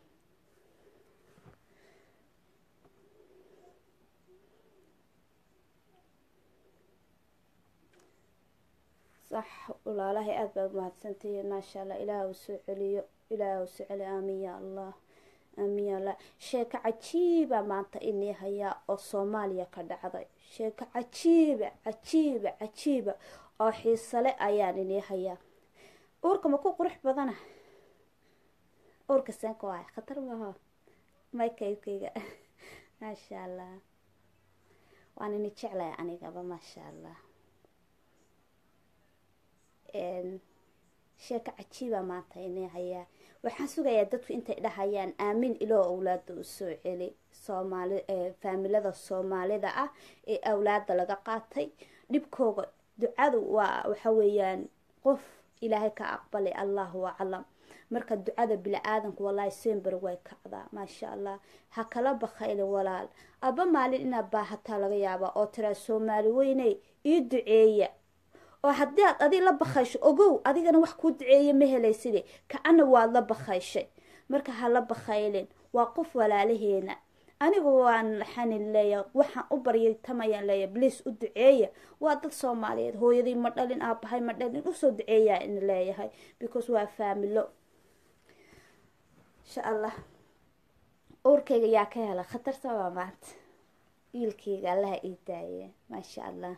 sax walaalahay aada baad mahadsantihiin maasha allah ilaah u soo celiyo ilaah u soo celi aamin ya allah aamin ya allah sheeko cajiiba maanta inii hayaa oo soomaaliya ka dhacday sheeko cajiiba cajiiba cajiiba oo xiisale ayaan inii hayaa uurka ma ku qurux badana uurka seenka waay khatar maaho maykaykayga maasha allah waan ini jeclaya anigaba maasha allah sheeko cajiiba maanta inay hayaa waxaan sugayaa dadku intay dhahayaan aamin iloo awlaada u soo celi soomaali faamilada soomaalida ah ee awlaada laga qaatay dhibkooga ducadu waa waxa weeyaan qof ilaahay ka aqbalay allahu aclam marka ducada bili-aadanku wallaahi sember way kacdaa maasha allah ha kala bakayli walaal aba maalin inaad baahataa laga yaabaa oo tiraa soomaali weyney ii duceeya oo haddii aad adig la bakaysho ogow adigana wax kuu duceeya ma helayside ka-ana waad la bakayshay marka ha la bakaylin waa qof walaalaheena anigu waan xanin leeya waxaan u baryay tamayaan leeya bliis u duceeya waa dad soomaaliyeed hooyadii ma dhalin aabahay ma dhalin usoo duceeyaa in leeyahay because waa faamilo insha allah uurkayga yaa ka hela khatarta waa maanta wiilkayga allaha ii daaye maasha allah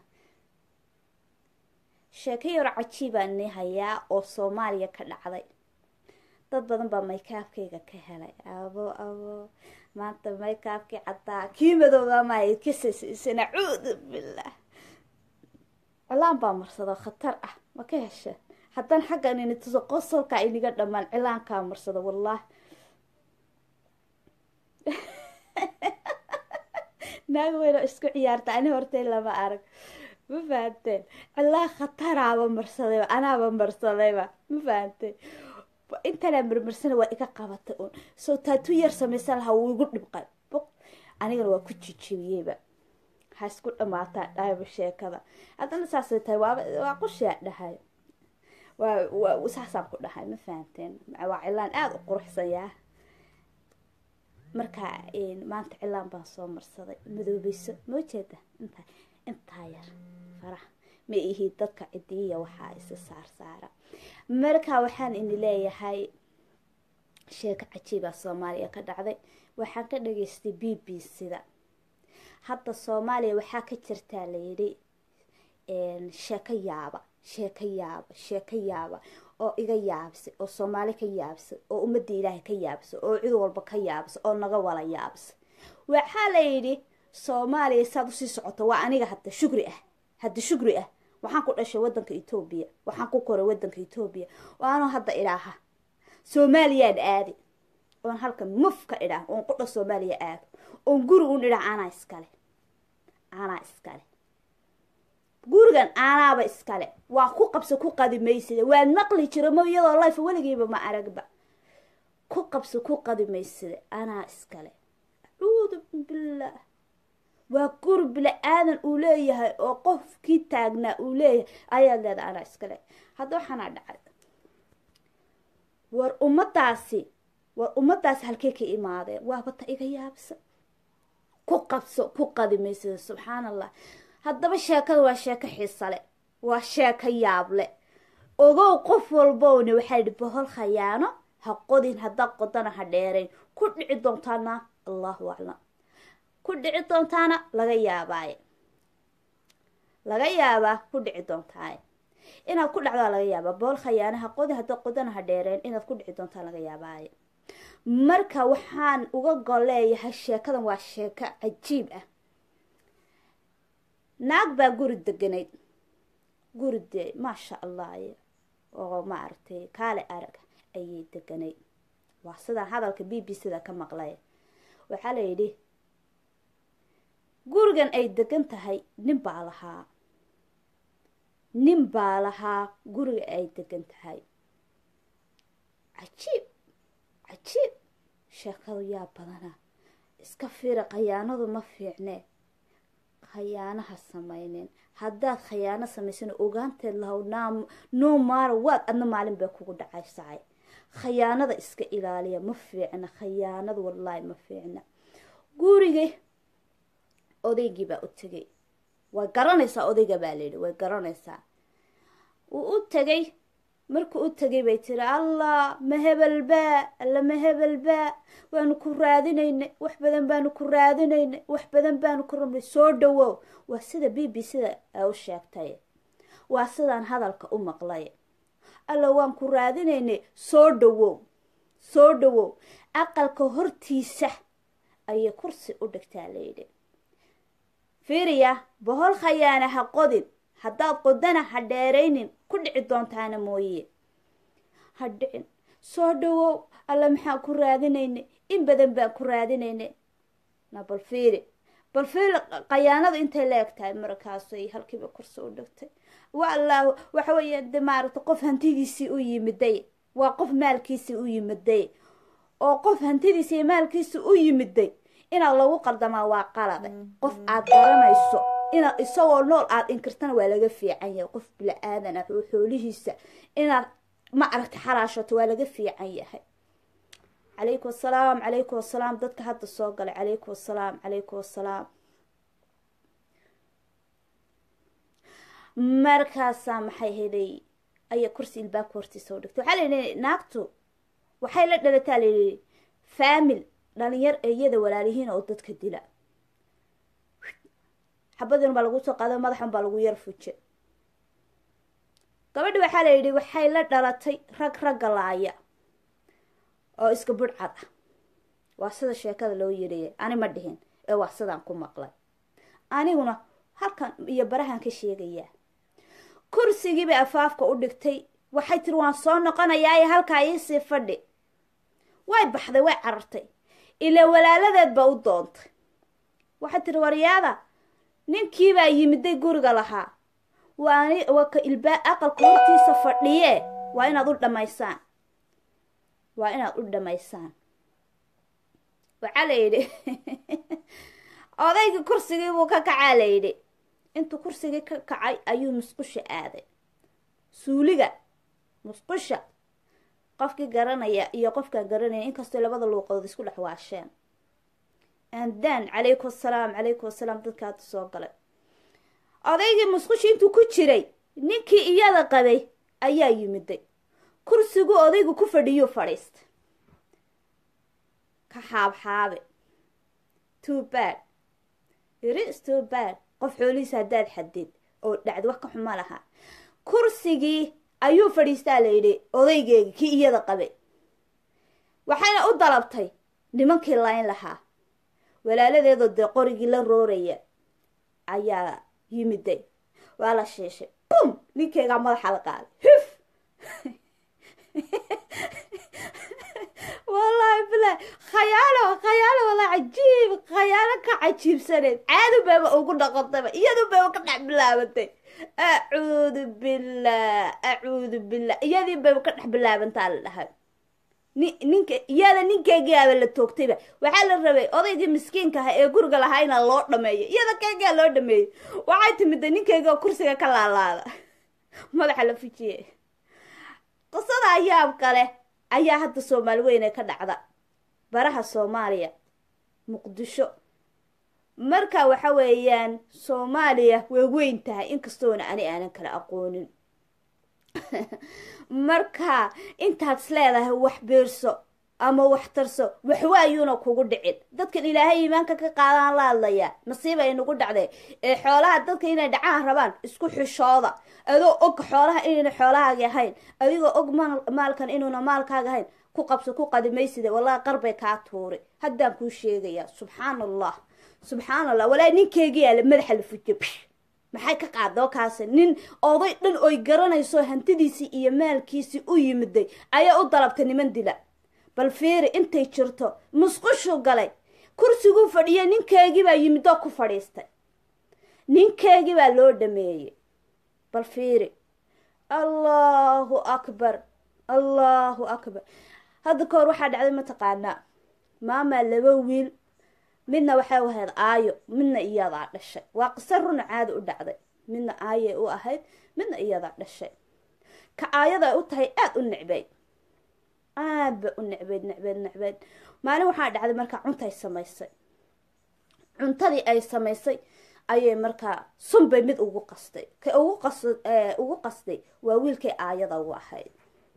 sheeko yaro cajiibaan ni hayaa oo soomaaliya ka dhacday dad badan baa maykaabkayga ka helay abo abo maanta maykaabkii caddaa kii madooba maay kasasiisa nacuudu bilah cilaan baa marsado khatar ah ma ka hesha haddaan xaggan ini tuso qosolkaa iniga dhammaan cilaankaa marsado wallahi naag weyno isku ciyaarta ani hortay lama arag ma fahanteen cilaa khataraaba marsadayba anaaba marsadayba ma fahanteen intanaa marmarsana waa iga qabatay un soo taatu yar samaysan lahaa wuu igu dhibqay boq anigana waa ku jijibiyeyba ha isku dhamaataa dhahayba sheekada haddana saasay tahay waaba waa qushiyaa dhahay waa waa saasaan ku dhahay ma fahanteen waa cilaan aada u quruxsan yaa marka maanta cilaan baan soo marsaday madoobeyso moo jeeda intaa intaa yar faraha ma ihi dadka cidiya waxaa isa saar saara marka waxaan ini leeyahay sheeko cajiibaa soomaaliya ka dhacday waxaan ka dhageystay b b c-da hadda soomaaliya waxaa ka jirtaa layidhi sheeko yaaba sheeko yaaba sheeko yaaba oo iga yaabsay oo soomaali ka yaabsay oo ummadda ilaahay ka yaabsay oo cid walba ka yaabsay oo naga wala yaabsay waxaa layidhi soomaaliya saad usii socoto waa aniga hadda shugri ah hadda shugri ah waxaan ku dhashay wadanka etoobiya waxaan ku koray wadanka etoobiya waanu hadda idhaaha soomaaliyaan aadi oon halkan muf ka idhaah oon qudha soomaaliya aado oon guri un idhaah anaa iskale anaa iskale gurigan aanaaba iskale waa ku qabso ku qadi maysida waa naqli jira mo iyadoo life weligiiba ma aragba ku qabso ku qadi maysida anaa iskale acuudu billah waa guri bila-aadan uu leeyahay oo qofkii taagnaa uu leeyahay ayaad leeda anaa iskale hadda waxaanaa dhacay war ummadaasi war ummadaasi halkey ka imaadeen waabata iga yaabsa ku qabso ku qadi maysida subxaan allah haddaba sheekada waa sheeko xiisale waa sheeko yaable ogow qof walbowna waxaa yidhi bohol khayaano ha qodin haddaa qodana ha dheerayn ku dhici doontaana allahu aclam ku dhici doontaana laga yaabaaye laga yaabaa ku dhici doontaaye inaad ku dhacdaa laga yaabaa bohol khayaano ha qodi haddaa qodana ha dheerayn inaad ku dhici doontaa laga yaabaaye marka waxaan uga gol leeyahay sheekadan waa sheeko cajiib ah naag baa guri deganayd guri de maasha allah oo maaragtay kaale arag ayay deganay waa sidaan hadalka b b c da ka maqlay waxaa la yidhi gurigan ay degan tahay nin baa lahaa nin baa lahaa guriga ay degan tahay cajiib cajiib sheekadu yaa badana iska fiira khayaanadu ma fiicne khayaanaha samaynin haddaad khayaano samaysana ogaanteed lahow noo maara waad adna maalin bay kugu dhacaysacay khayaanada iska ilaaliya ma fiicna khayaanadu wallaahi ma fiicna gurigii odaygii baa u tegay way garanaysaa odayga baa layidhi way garanaysaa wuu u tegay markuu u tegay bay tiri allah ma hebelbaa alla ma hebelbaa waanu ku raadinaynay wax badan baanu ku raadinaynay wax badan baanu ku rabnay soo dhawow waa sida b b c da u sheegtay waa sidaan hadalka u maqlay alla waan ku raadinaynay soo dhawow soo dhawow aqalka hortiisa ayay kursi u dhigtaa layidhi fiiriya bohol khayaana ha qodin haddaad qodana ha dheeraynin ku dhici doontaana mooye ha dhicin soo dhawow alla maxaan ku raadinaynay in badan baan ku raadinaynay na bal fiiri bal fiiri khayaanada intay la eg tahay markaasay halkiiba kursi u dhigtay wallah waxa weeya de maaragta qof hantidiisii u yimiday waa qof maalkiisii u yimiday oo qof hantidiisi iyo maalkiisi u yimiday inaad lagu qaldamaa waa qalade qof aad garanayso inaad isagoo nool aad inkirtana waa laga fiican yahay qof bila-aadan ah oo xoolihiisa inaad ma aragta xalaashato waa laga fiican yahay calaykum asalaam calaykum asalaam dadka hadda soo galay calaykum asalaam calaykum asalaam markaasaa maxay helay ayaa kursi ilbaabka hortiisa u dhigtay waxaa layidhi naagtu waxay la dhalataa layidhi faamil dhalinyar iyada walaalihiin oo dadka dila xabadin baa lagu soo qaado madaxan baa lagu yar fuje gabadhi waxaa la yidhi waxay la dhalatay rag ragga laaya oo iska budhcad ah waa sida sheekada loo yidhaya ani ma dhihin ee waa sidaan ku maqlay aniguna halkan iyo barahan ka sheegayaa kursigiibay afaafka u dhigtay waxay tiri waan soo noqonayaa ee halkaa iisii fadhi way baxday way carartay ilaa walaaladeed ba u doontay waxay tiri waryaada ninkiibaa yimiday guriga lahaa waani waa ka ilbaa aqalka hortiisa fadhiye waa inaad u dhamaysaan waa inaad u dhamaysaan waxaa la yidhi odaygii kursigii buu ka kacaa la yidhi intuu kursigii ka kacay ayuu musqusha aaday suuliga musqusha qofkii garanaya iyo qofkaan garanaya inkastoo labada luuqadood isku dhex waasheen andaan calaykum asalaam calaykum asalaam dadka hadda soo galay odaygii musqushi intuu ku jiray ninkii iyada qabay ayaa yimiday kursigu odaygu ku fadhiyuu fadhiistay ka xaabxaabe too bad iris too bad qof xoolihiisa haddaad xadid oo dhacdi wax ka xuma lahaa kursigii ayuu fadhiistaa la yidhi odaygeegi kii iyada qabay waxayna u dalabtay nimankii layn lahaa walaaladeedoo dee qorigii la rooraya ayaa yimiday waa la shiishay bum ninkeygaa madaxa la qaaday huf wallaahi bilahi khayaalo khayaalo walaa cajiib khayaalo ka cajiibsaneed caadu bayba ugu dhaqantayba iyadu bayba ka dhex bilaabatay acuudu billah acuudu billah iyadii bayba ka dhex bilaabantaa la dhahay ni ninka iyada ninkeygiiaba la toogtayba waxaa la rabay odaygii miskiinka aha ee guriga lahaa inaa loo dhameeyo iyada keygaa loo dhameeyey waxay timida ninkeyga kursiga ka laalaada madaxa la fujiye qisada yaab kale ayaa hadda soomaali weyne ka dhacda baraha soomaaliya muqdisho marka waxa weeyaan soomaaliya way weyn tahay inkastoona ani aanan kala aqoonin marka intaad is leedahay wax biirso ama wax tarso waxwaayuuna kugu dhicin dadkan ilaahay iimaanka ka qaadaan la hadlayaa nasiiba ay nagu dhacday ee xoolaha dadka inay dhacaan rabaan isku xishooda adoo og xoolaha inayna xoolahaaga ahayn adigoo og maalkan inuuna maalkaaga ahayn ku qabso ku qadimaysida wallahi qarbay kaa tuuri haddaan kuu sheegayaa subxaan allah subxaan allah walaa ninkeygiyaa la madaxa la fujiye maxay ka qaadoo kaasi nin oday dhan oy garanayso hantidiisii iyo maalkiisii u yimiday ayaa u dalabtay niman dila bal fiiri intay jirto musqushuu galay kursiguu fadhiyay ninkeegii baa yimidoo ku fadhiistay ninkeegii baa loo dhameeyey bal fiiri allahu akbar allahu akbar hadda kahor waxaa dhacday mataqaanaa maamaa laba wiil midna waxay u ahayd aayo midna iyadaa dhashay waa qiso runa caada u dhacday midna aayay u ahayd midna iyadaa dhashay ka aayada ay u tahay aada u necbeyd aad ba u necbeyd necbeyd necbeyd maalin waxaa dhacday markaa cuntay samaysay cuntadii ay samaysay ayay markaa sunbay mid ugu qastay ka ugu qas ugu qastay waa wiilkay aayada ugu ahayd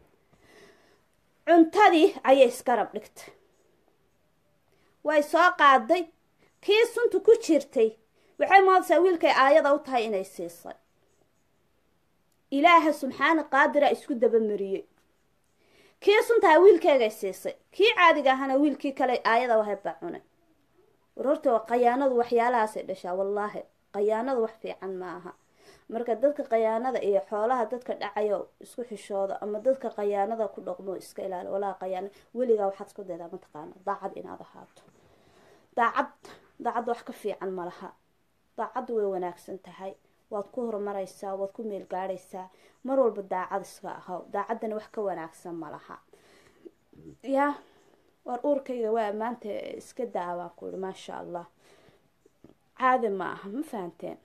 cuntadii ayay iskarab dhigtay way soo qaaday kii sunta ku jirtay waxay moodaysaa wiilkay aayada u tahay inay siisay ilaaha subxaana qaadira isku dabamariyey kii suntaha wiilkeegay siisay kii caadiga ahana wiilkii kale aayada wahay baa cunay war horta qayaanadu waxyaalahaasay dhashaa wallaahi qayaanadu wax fiican ma aha marka dadka qayaanada iyo xoolaha dadka dhacayo isku xishooda ama dadka qayaanada ku dhaqmo iska ilaali walaa qayaana weligaa waxaad isku daydaa mataqaana daacad inaad ahaato daacad daacad wax ka fiican ma laha daacaddu way wanaagsan tahay waad ku horumaraysaa waad ku meel gaadhaysaa mar walba daacad iska ahaw daacaddana wax ka wanaagsan ma laha yaa war uurkayga waa maanta iska daawaan ku ihi maasha allah caadi ma aha ma fahanteen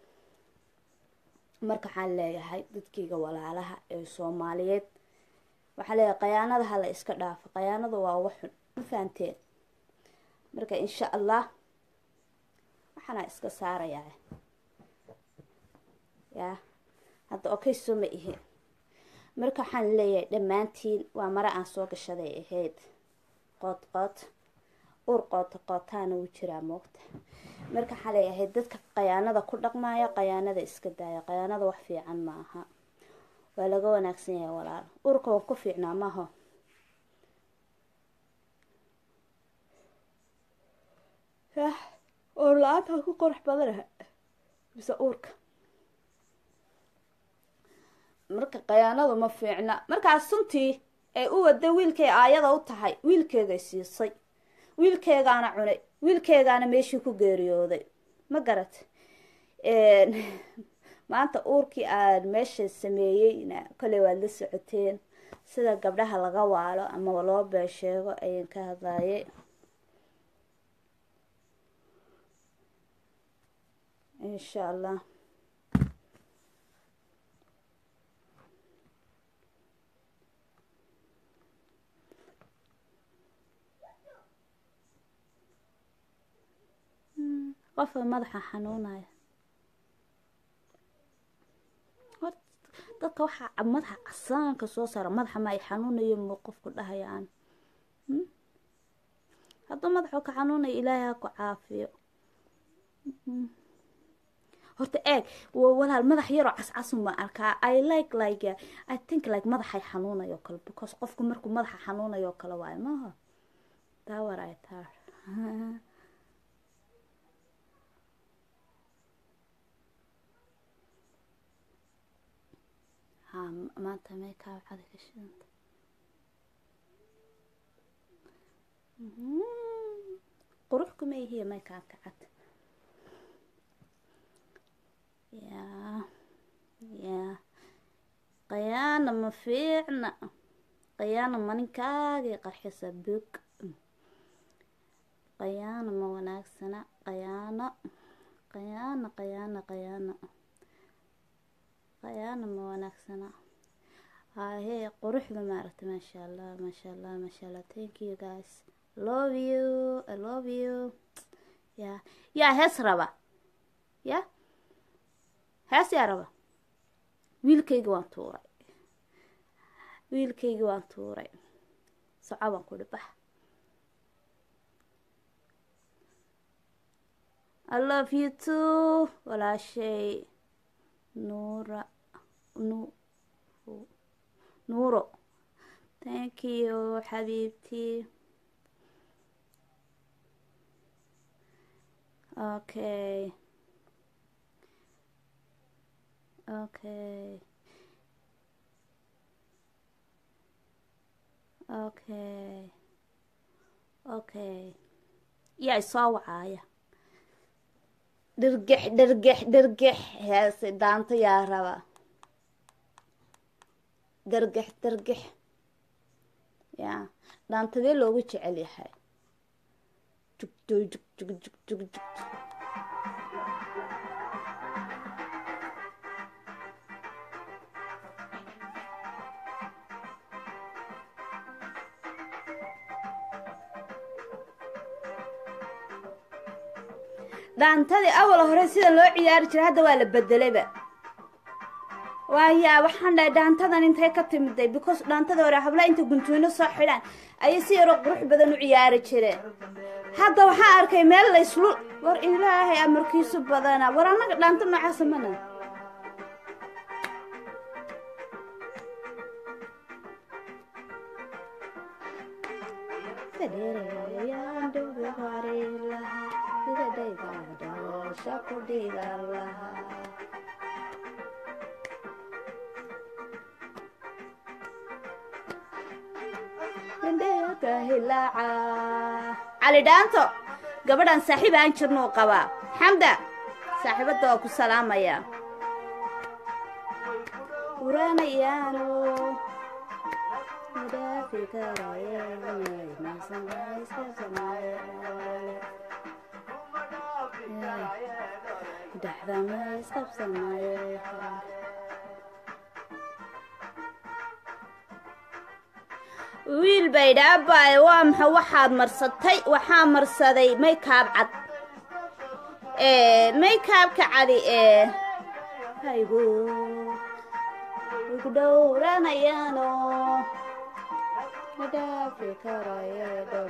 marka waxaan leeyahay dadkayga walaalaha ee soomaaliyeed waxaan leeyahay qayaanada hala iska dhaafo qayaanada waa waxun ma fahanteen marka insha allah waxaana iska saarayaa yaa hadda okay soo ma ihi marka waxaan leeyahay dhammaantiin waa mare aan soo gashaday ahayd qood qood uur qoota qootaana wuu jiraa moogta marka waxaan leeyahay dadka qayaanada ku dhaqmaya qayaanada iska daaya qayaanada wax fiican ma aha waa laga wanaagsan yahay walaal uurka waan ku fiicnaa maaho yah uur la-aanta ku qurux badanaha mise uurka marka qayaanadu ma fiicna markaas suntii ay u waday wiilkay aayada u tahay wiilkeegay siisay wiilkeegaana cunay wiilkeegaana meeshii ku geeriyooday ma garat maanta uurkii aan meesha sameeyeyna koley waad la socoteen sida gabdhaha laga waalo ama loo beesheego ayaan ka hadlaye insha allah qofka madaxa xanuunaya hor dadka waxaa madaxa casaanka soo saara madaxa ma ay xanuunayo mu qofku dhahaya aan hadduu madaxu ka xanuunayo ilaahay ha ku caafiyo horta eeg walaal madax yaroo cascasun baan arkaa i like like i think like madaxay xanuunayo kale because qofku markuu madaxa xanuunayo kale waayo maaha daawar ay taa ha maanta meekaa waxaad ka shidanta qurux kuma ihiya meekaa kacad yaa yaa qayaana ma fiicna qayaana maninkaagii qarxisa bog qayaana ma wanaagsana qayaano qayaana qayaana qayaana qayaana ma wanaagsana haahee quruxda maaragta maasha allah maasha allah maasha allah thank you guys love you i love you ya yaa hees raba ya hees yaa raba wiilkayga waan tuuray wiilkayga waan tuuray soco baan ku dhibax i love you too walaashay nuura nu nuuro thank you xabiibtii okay okay okay okay yaa isoo wacaaya dhirgix dhirgix dhirgix heese daanto yaa raba dargix dargix ya dhaantadee loogu jecel yahay jugdo jug jug jug jug jug dhaantadii awal hore sida loo ciyaari jiray hadda waa la bedelayba waaya waxaan dhahay dhaantadan intay ka timiday because dhaantadii hore habla inta guntuino soo xidhaan ayay si yaroo qurux badan u ciyaari jireen hadda waxaan arkay meel la islu war ilaahay amarkiisu badana war annaga dhaanta noocaasa mana cali dhaanto gabadhan saaxiib aan jirnuu qabaa xamda saaxiibadda waa ku salaamaya uranayaano madaafi dhaxdama isqabsanaye wiil bay dhaabaaye waa maxa waxaad marsatay waxaa marsaday maykaab cad maykaabka cadi ee haygu igu dhowranayaano madhaafi karaye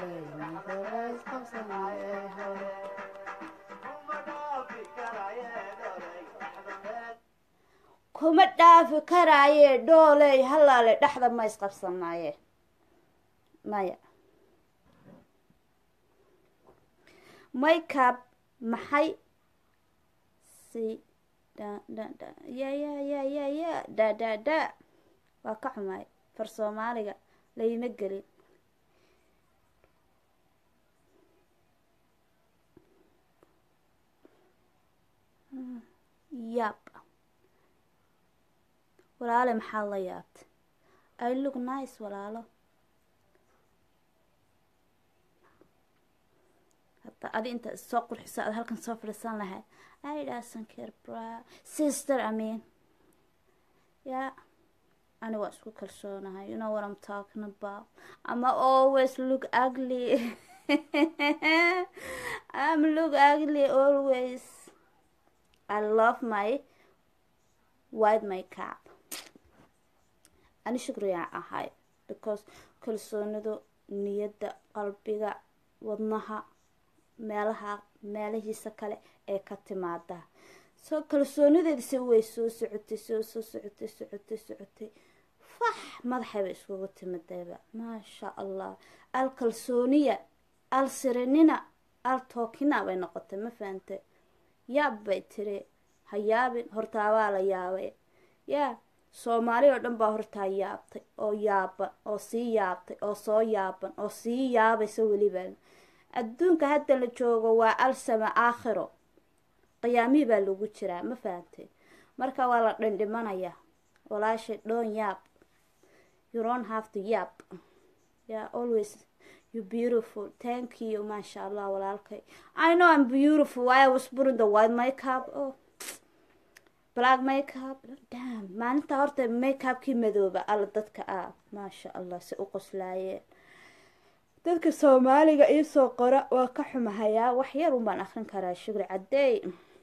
kuma dhaafi karaaye dhooley halaale dhexda ma isqabsanaaye maya makeup maxay si dha dha dha ya ya ya ya ya dha dha dha waa ka xumaay far soomaaliga layma gelin yab walaale maxaad la yaabtay i look nice walaalo hadda adi inta soo qurxiso aad halkan soo fadhiisan lahayd i doesn't care bra sister i mean yeah ani waa isku kalsoonahay you know what i'm talking about ama always look ugly i'm look ugly always i love my white makeup ani shukriyaa ahay because kalsoonidu niyadda qalbiga wadnaha meelaha meelahiisa kale ee ka timaada soo kalsoonideedise way soo socotay soo soo socotay socotay socotay fax madaxayba iskugu timadayba maasha allah al kalsooniya al sirinina al tookina bay noqotay ma fahante yaab bay tiri ha yaabin hortaabaa la yaabay yaa soomaali oo dhan baa hortaa yaabtay oo yaaban oo sii yaabtay oo soo yaaban oo sii yaabaysa weliba adduunka hadda la joogo waa alsama aakhiro qiyaamihii baa lagu jiraa ma fahantay marka waa la dhandhimanayaa walaashay dhoon yaab you don't have to yaab yeah always you beautiful thank you maasha allah walaalkay i know i'm beautiful why i was putting the white makeup oh black makeup dam maalinta horta makeupkii madooba alla dadka ah maasha allah si u qoslaayeen dadka soomaaliga iisoo qora waa ka xumahayaa wax yar un baan akrin karaa shugri cadeey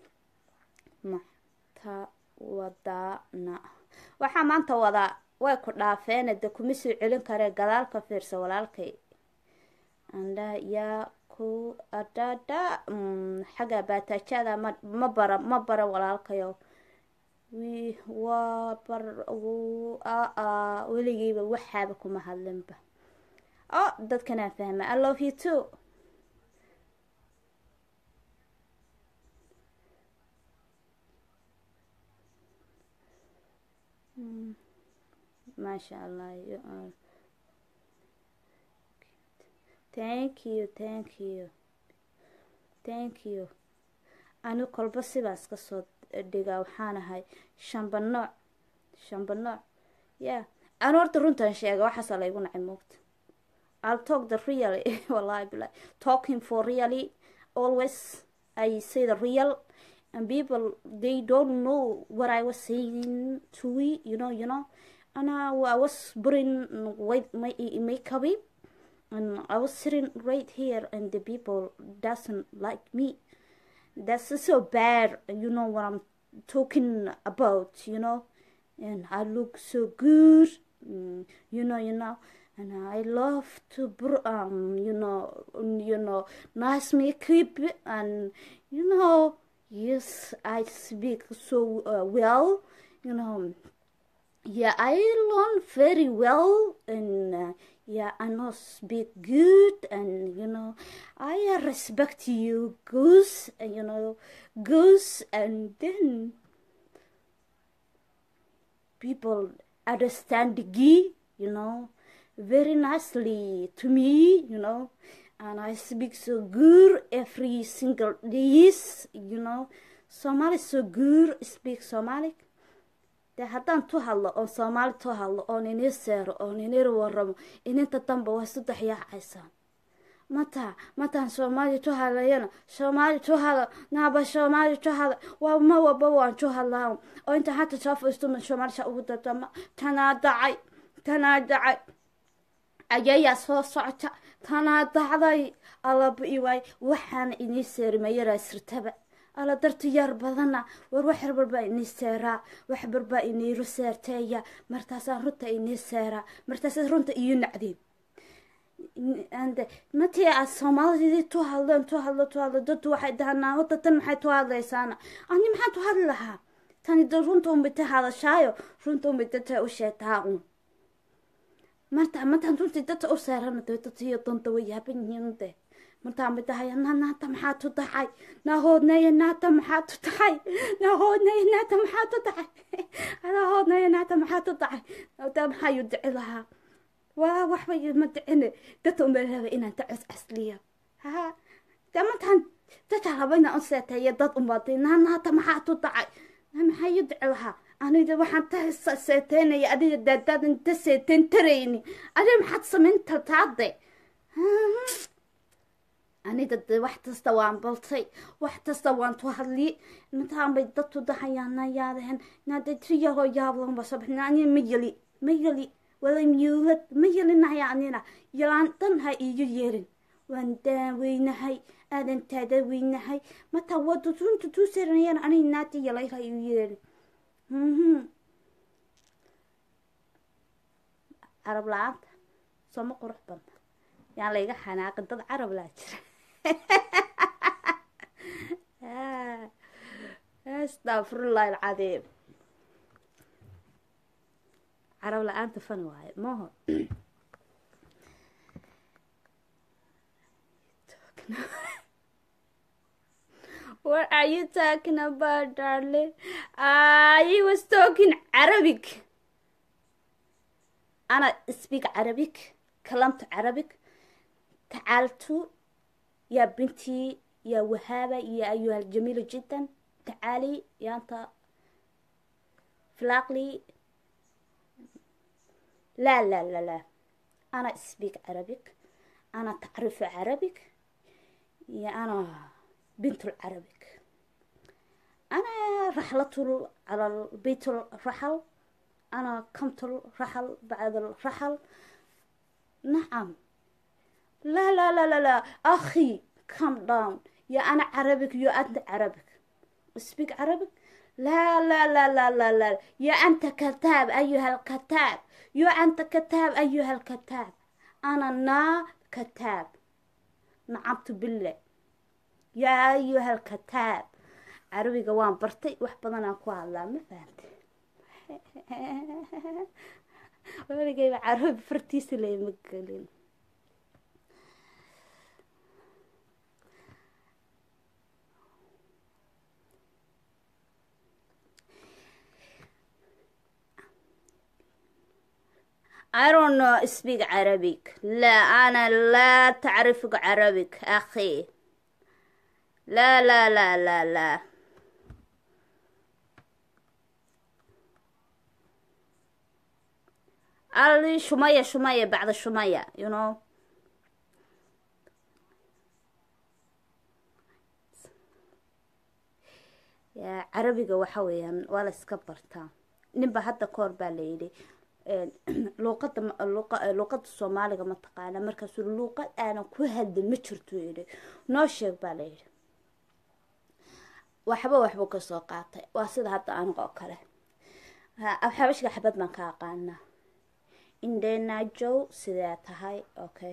mata wadaana waxaa maanta wadaa way ku dhaafeene de kuma soo celin karee gadaal ka fiirsa walaalkay andha yaa ku adhadha xagga baataajada ma ma bara ma bara walaalkayo wi waa bar aa weligiiba waxaaba kuma hadlinba oh dadkanaan fahma i love you too maasha allah you are thank you thank you thank you ani kolba sibaas ka soo dhigaa waxaan ahay shamba nooc shamba nooc ya ani horta runtan sheega waxaasa laygu nacay moogta I'll talk the really wallahi billahi talking for really always I say the real and people they don't know what I was saying to we you know you know and I, I was putting white my makeup in, and I was sitting right here and the people doesn't like me that's so bad you know what I'm talking about you know and I look so good mm, you know you know and I love to br- um you know you know nice makeup and you know yes I speak so uh, well you know yeah I learn very well and uh, yeah I know speak good and you know I uh, respect you goose and you know goose and then people understand Gi, you know, very nicely to me, you know, and I speak so good every single days, you know. Somali so good speak Somali. dee haddaan tu hadlo oon soomaali tu hadlo oon inii seero oon inii waramo ininta danba waa saddex yaacaysaan mata mataan soomaali tu hadlayana soomaali tu hada naaba soomaali tu hada waa ma waba waan tu hadlaa oo inta hata soo faiistuma soomaalisha ugu dadama tanaa dacay tanaa dacay ayayaa soo socota tanaa dacday alaba iwaay waxaana inii seerimayaraa sirtaba ala darti yaar badana war wax barbaa inii seeraa wax barbaa iniiru seerteeya martaasaan runta inii seeraa martaasaa runta iyo nacdeen ande matii aad soomaalidii tu hadleen tu hadlo tu hadlo daddu waxay dhahanaa wada tan maxay tu hadlaysaana ani maxaan tu hadli lahaa tani da runta unbita hadashaayo runta unbitata u sheetaa un marta mataan runtii dadta u seerana dee dadtiyo danta way yaaban yihiin de martaan bay tahay na naata maxaa tu tahay nahoodnaya naata maxaa tu tahay nahoodnaya naata maxaa tu tahay nahoodnaya naata maxaa tu tahay daa maxaa yu dici lahaa waa waxba ma dicine dadta unbaa raba inaan ta cos casliya ha dee martaan dadka raba inaan u seeteeya dad unbaatay naa naata maxaa tu tahay na maxaa yu dici lahaa aniga waxaan ta seeteynaya adiga daadaadan ta seeteen tarayni adiga maxaad samayn tartaade aniga de wax kasta waan baltay wax kasta waan tu hadli mataan bay dadtu dahayaana yaadeen naade triyahoo yaablanba sabaxna ani ma yeli ma yeli wala miyuulad ma yelinaya anina yalaan dhan ha iigu yeerin waan daaweynahay aadan taada weynahay mataa wadu runta tuu seranayaan aniga naati yalay ha iigu yeerin carab la-aanta sooma qurux badna yaan layga xanaaqin dad carab laa jira astafurullah alcadiim carab la-aanta fan waaye maho What are you talking about, darling? I was talking Arabic. أنا speak Arabic. كلمت Arabic. تعالت يا بنتي يا وهابة يا أيها الجميلة جدا تعالي يا أنت فلاقلي لا لا لا لا أنا speak Arabic أنا تعرف Arabic يا أنا بنت العربك أنا رحلة على البيت الرحل أنا قمت الرحل بعد الرحل نعم لا لا لا لا لا أخي calm down يا أنا عربك يا أنت عربك speak عربك لا لا لا لا لا لا يا أنت كتاب أيها الكتاب يا أنت كتاب أيها الكتاب أنا نا كتاب نعمت بالله yaa ayuha alkataab carabiga waan bartay wax badanaan ku hadlaa ma fahante waligayba carabi fartiisa layma gelin I don't know speak Arabic لا أنا لا تعرف Arabic أخي لا لا لا لا لا قال لي شوية شوية بعد شوية you know yaa carabiga waxa weeyaan waa la iska bartaa ninba hadda kahor baa la yidhi luuqada luuqada soomaaliga ma taqaana markaasuu luuqad aanan ku hadlin ma jirto yidhi noo sheeg baa la yidhi waxba waxbuu kasoo qaatay waa sida hadda aniga oo kale xabashka xabad baan ka aqaanaa indhenajow sidee tahay okay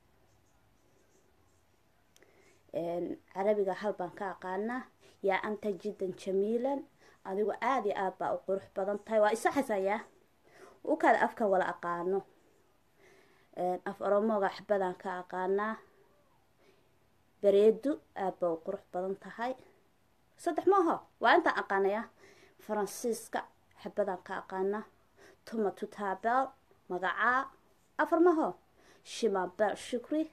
carabiga hal baan ka aqaanaa yaa anta jiddan jamiilan adigu aada iyo aad baa u qurux badan tahay waa isa xasayaa u kale afkan wala aqaano af oromooga xabadaan ka aqaanaa bareedu aad baa u qurux badan tahay saddex maaho waa intaan aqaanaya faransiiska xabadaan ka aqaanaa tuma tutaabel magacaa afar maho shimabel shukri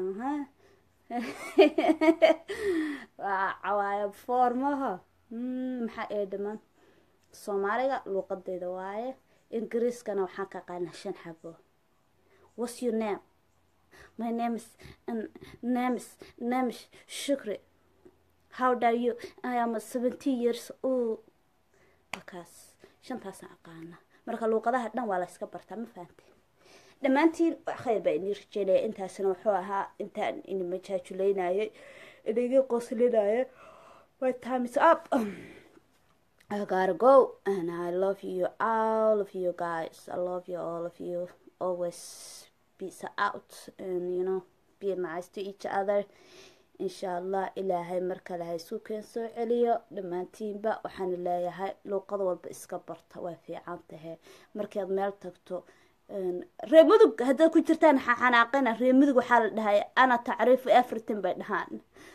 waa cawaaya foormaha maxaa ee dhiman soomaaliga luuqadeyda waaye ingiriiskana waxaan ka aqaanaa shan xabo what's your name my name is name is name is shukri how dare you i am seventeen years old wakaas shantaasaan aqaana marka luuqadaha dhan waa la iska bartaa ma fahante dhammaantiin khayr baa inii rajeynaya intaasna wuxuu ahaa intaan ini majaajuleynayay inaga qoslinaya my time is up I gotta go and I love you all of you guys I love you all of you always peace out and you know be nice to each other insha allah ilaahay mar kale ha isu keen soo celiyo dhammaantiinba waxaana leeyahay luuqad walba iska barta waa fiican tahe markaad meel tagto reer mudug haddaad ku jirtaan xanaaqina reer mudug waxaa la dhahay ana tacriifu everything bay dhahaan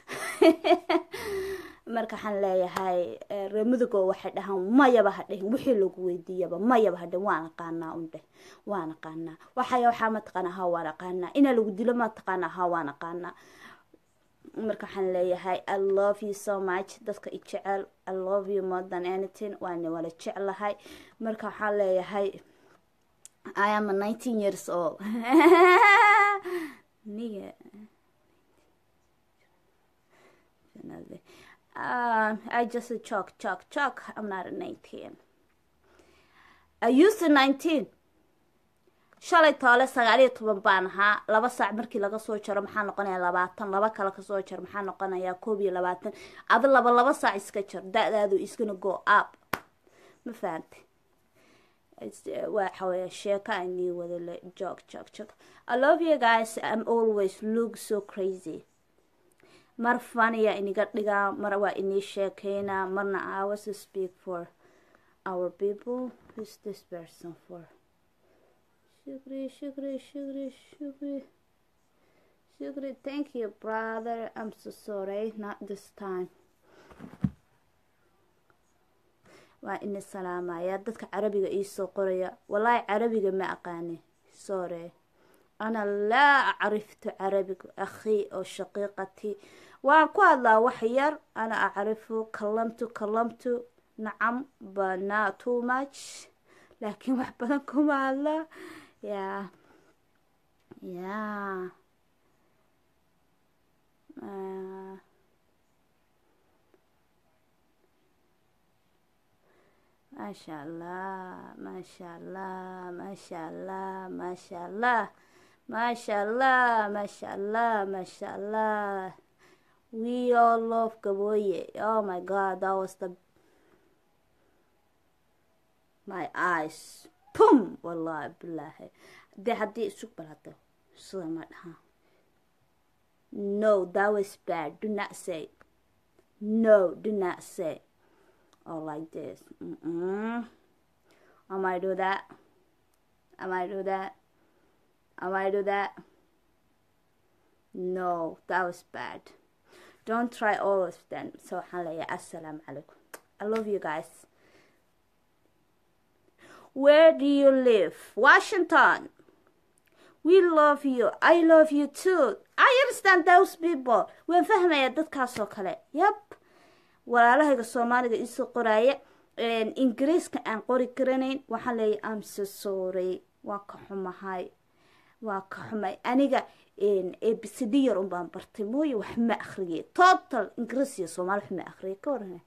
marka waxaan leeyahay reer mudugoo waxay dhahaan mayaba ha dhihin wixii lagu weydiiyaba mayaba ha dhihin waan aqaanaa un dheh waan aqaanaa waxaya waxaa ma taqaanaa ha waan aqaanaa inaa lagu dilo ma taqaanaa ha waan aqaanaa marka waxaan leeyahay i love you so much dadka i jecel i love you more than anything waana wala jeclahay marka waxaan leeyahay I am 19 years old. Nigga. Um, I just a chalk, chalk, chalk. I'm not a 19. I used to 19. shalay toole sagaal iyo toban baan ahaa laba saac markii laga soo jaro maxaa noqonayaa labaatan laba kale kasoo jar maxaa noqonayaa koob iyo labaatan adi laba laba saac iska jar da-daadu iskana go up ma fahante waxa weya sheekoanii wada le jog jog jog i love you guys i'm always look so crazy mar faniya iniga dhigaa mar waa inii sheekeynaa marna i was to speak for our people who's this person for shukri shukri shukri shukri shukri thank you brother i'm so sorry not this time waa ini salaamaya dadka carabiga iisoo qoraya wallaahi carabiga ma aqaani sore ana laa acriftu carabig akhii oo shaqiiqati waan ku hadlaa wax yar ana acrifu kalamtu kalamtu nacam bana too much laakiin wax badan kuma hadlaa yaa yaa maasha allah maasha allah maasha allah maasha allah maasha allah maasha allah maasha allah we all love gaboye oh my god that was the my eyes pum wallahi billahi dee haddii isug balado sida ma dhaha no that was bad do not say no do not say or like this. Mm-mm. I might do that. I might do that. I might do that. No, that was bad. Don't try all of them. So, assalamu alaikum. I love you guys. Where do you live? Washington. we love you i love you too i understand those people waan fahmayaa dadkaasoo kale yab walaalahayga soomaaliga isoo qoraaya ingiriiska aan qori karanayn waxaan leeyahy am so sorry waa ka xumahay waa ka xumay aniga abcd yar un baan bartay mooye wax ma akriyay total ingiriis iyo soomaali wax ma akriyay ka waran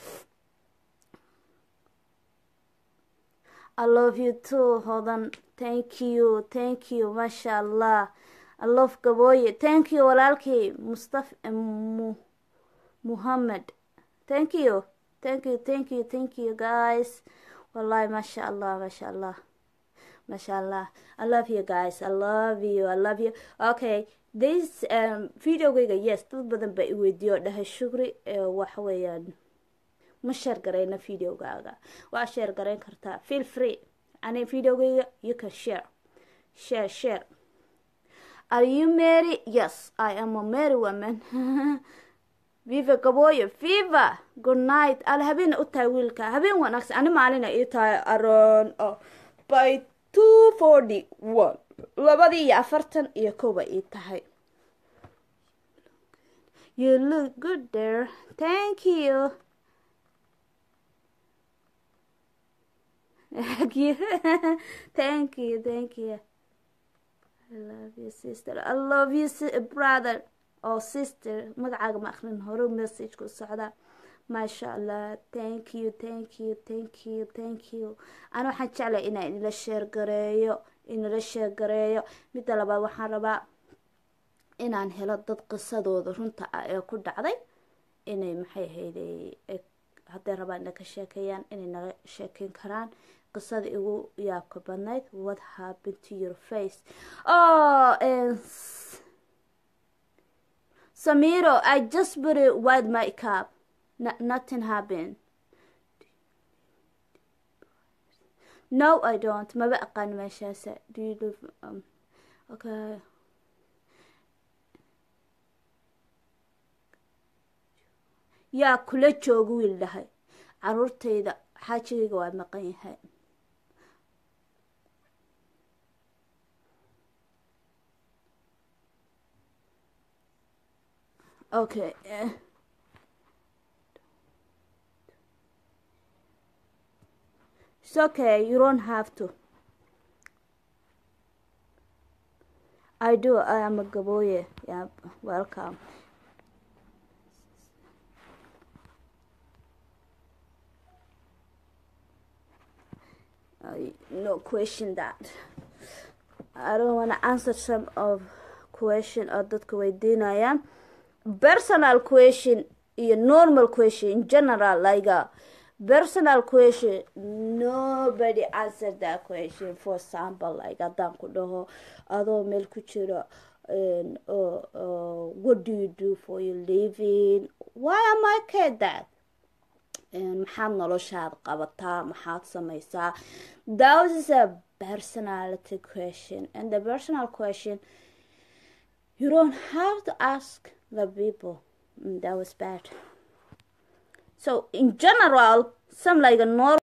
I love you too hodan thank you thank you masha allah I love gabooye thank you walaalkay mustaf mu muhammad thank you thank you thank you thank you guys wallahi masha allah masha allah masha allah I love you guys I love you I love you okay this um, videogayga yes dad badan baa i weydiiyo dhahay shukri waxa weeyaan ma sheer garayna videogaaga waa sheer garayn kartaa feel free ani videogayga you can share share share are you married yes i am a married woman viva gabooyo viva good night al habeen u tahay wiilka habeen wanaagsan ani maalina ii tahay aroon oh, by two forty one labadii iyo afartan iyo kowa ii tahay you look good there thank you Thank you. thank you. Thank you. I love you, sister. I love you, brother or sister. magacaaga ma akrin hore message ku socda maasha allah thank you thank you thank you thank you ana waxaan jeclay inaan inala sheer gareeyo inala sheer gareeyo midda labaad waxaan rabaa inaan helo dad qisadooda runta ah ee ku dhacday inay maxay ahayd hadday rabaan inay ka sheekeeyaan inay naga sheekeyn karaan qisada igu yaabka badnayd what happened to your face oh samiro i just put it white makeup N nothing happened no i don't maba aqaan meeshaasa do you live um, okay yaa kula jooga wiil dhahay caruurtayda xaajigayga waa maqan yahay okay it's okay you don't have to i do i am a gaboye yeah welcome I no question that I don't want to answer some of question oo dadka weydiinayaan personal question iyo normal question in general like a personal question nobody answer that question for example like haddaan ku dhaho adoo meel ku jiro what do you do for your living why am I care that maxaad noloshaad qabataa maxaad sameysaa that is a personality question and the personal question you don't have to ask the people that was bad so in general some like a normal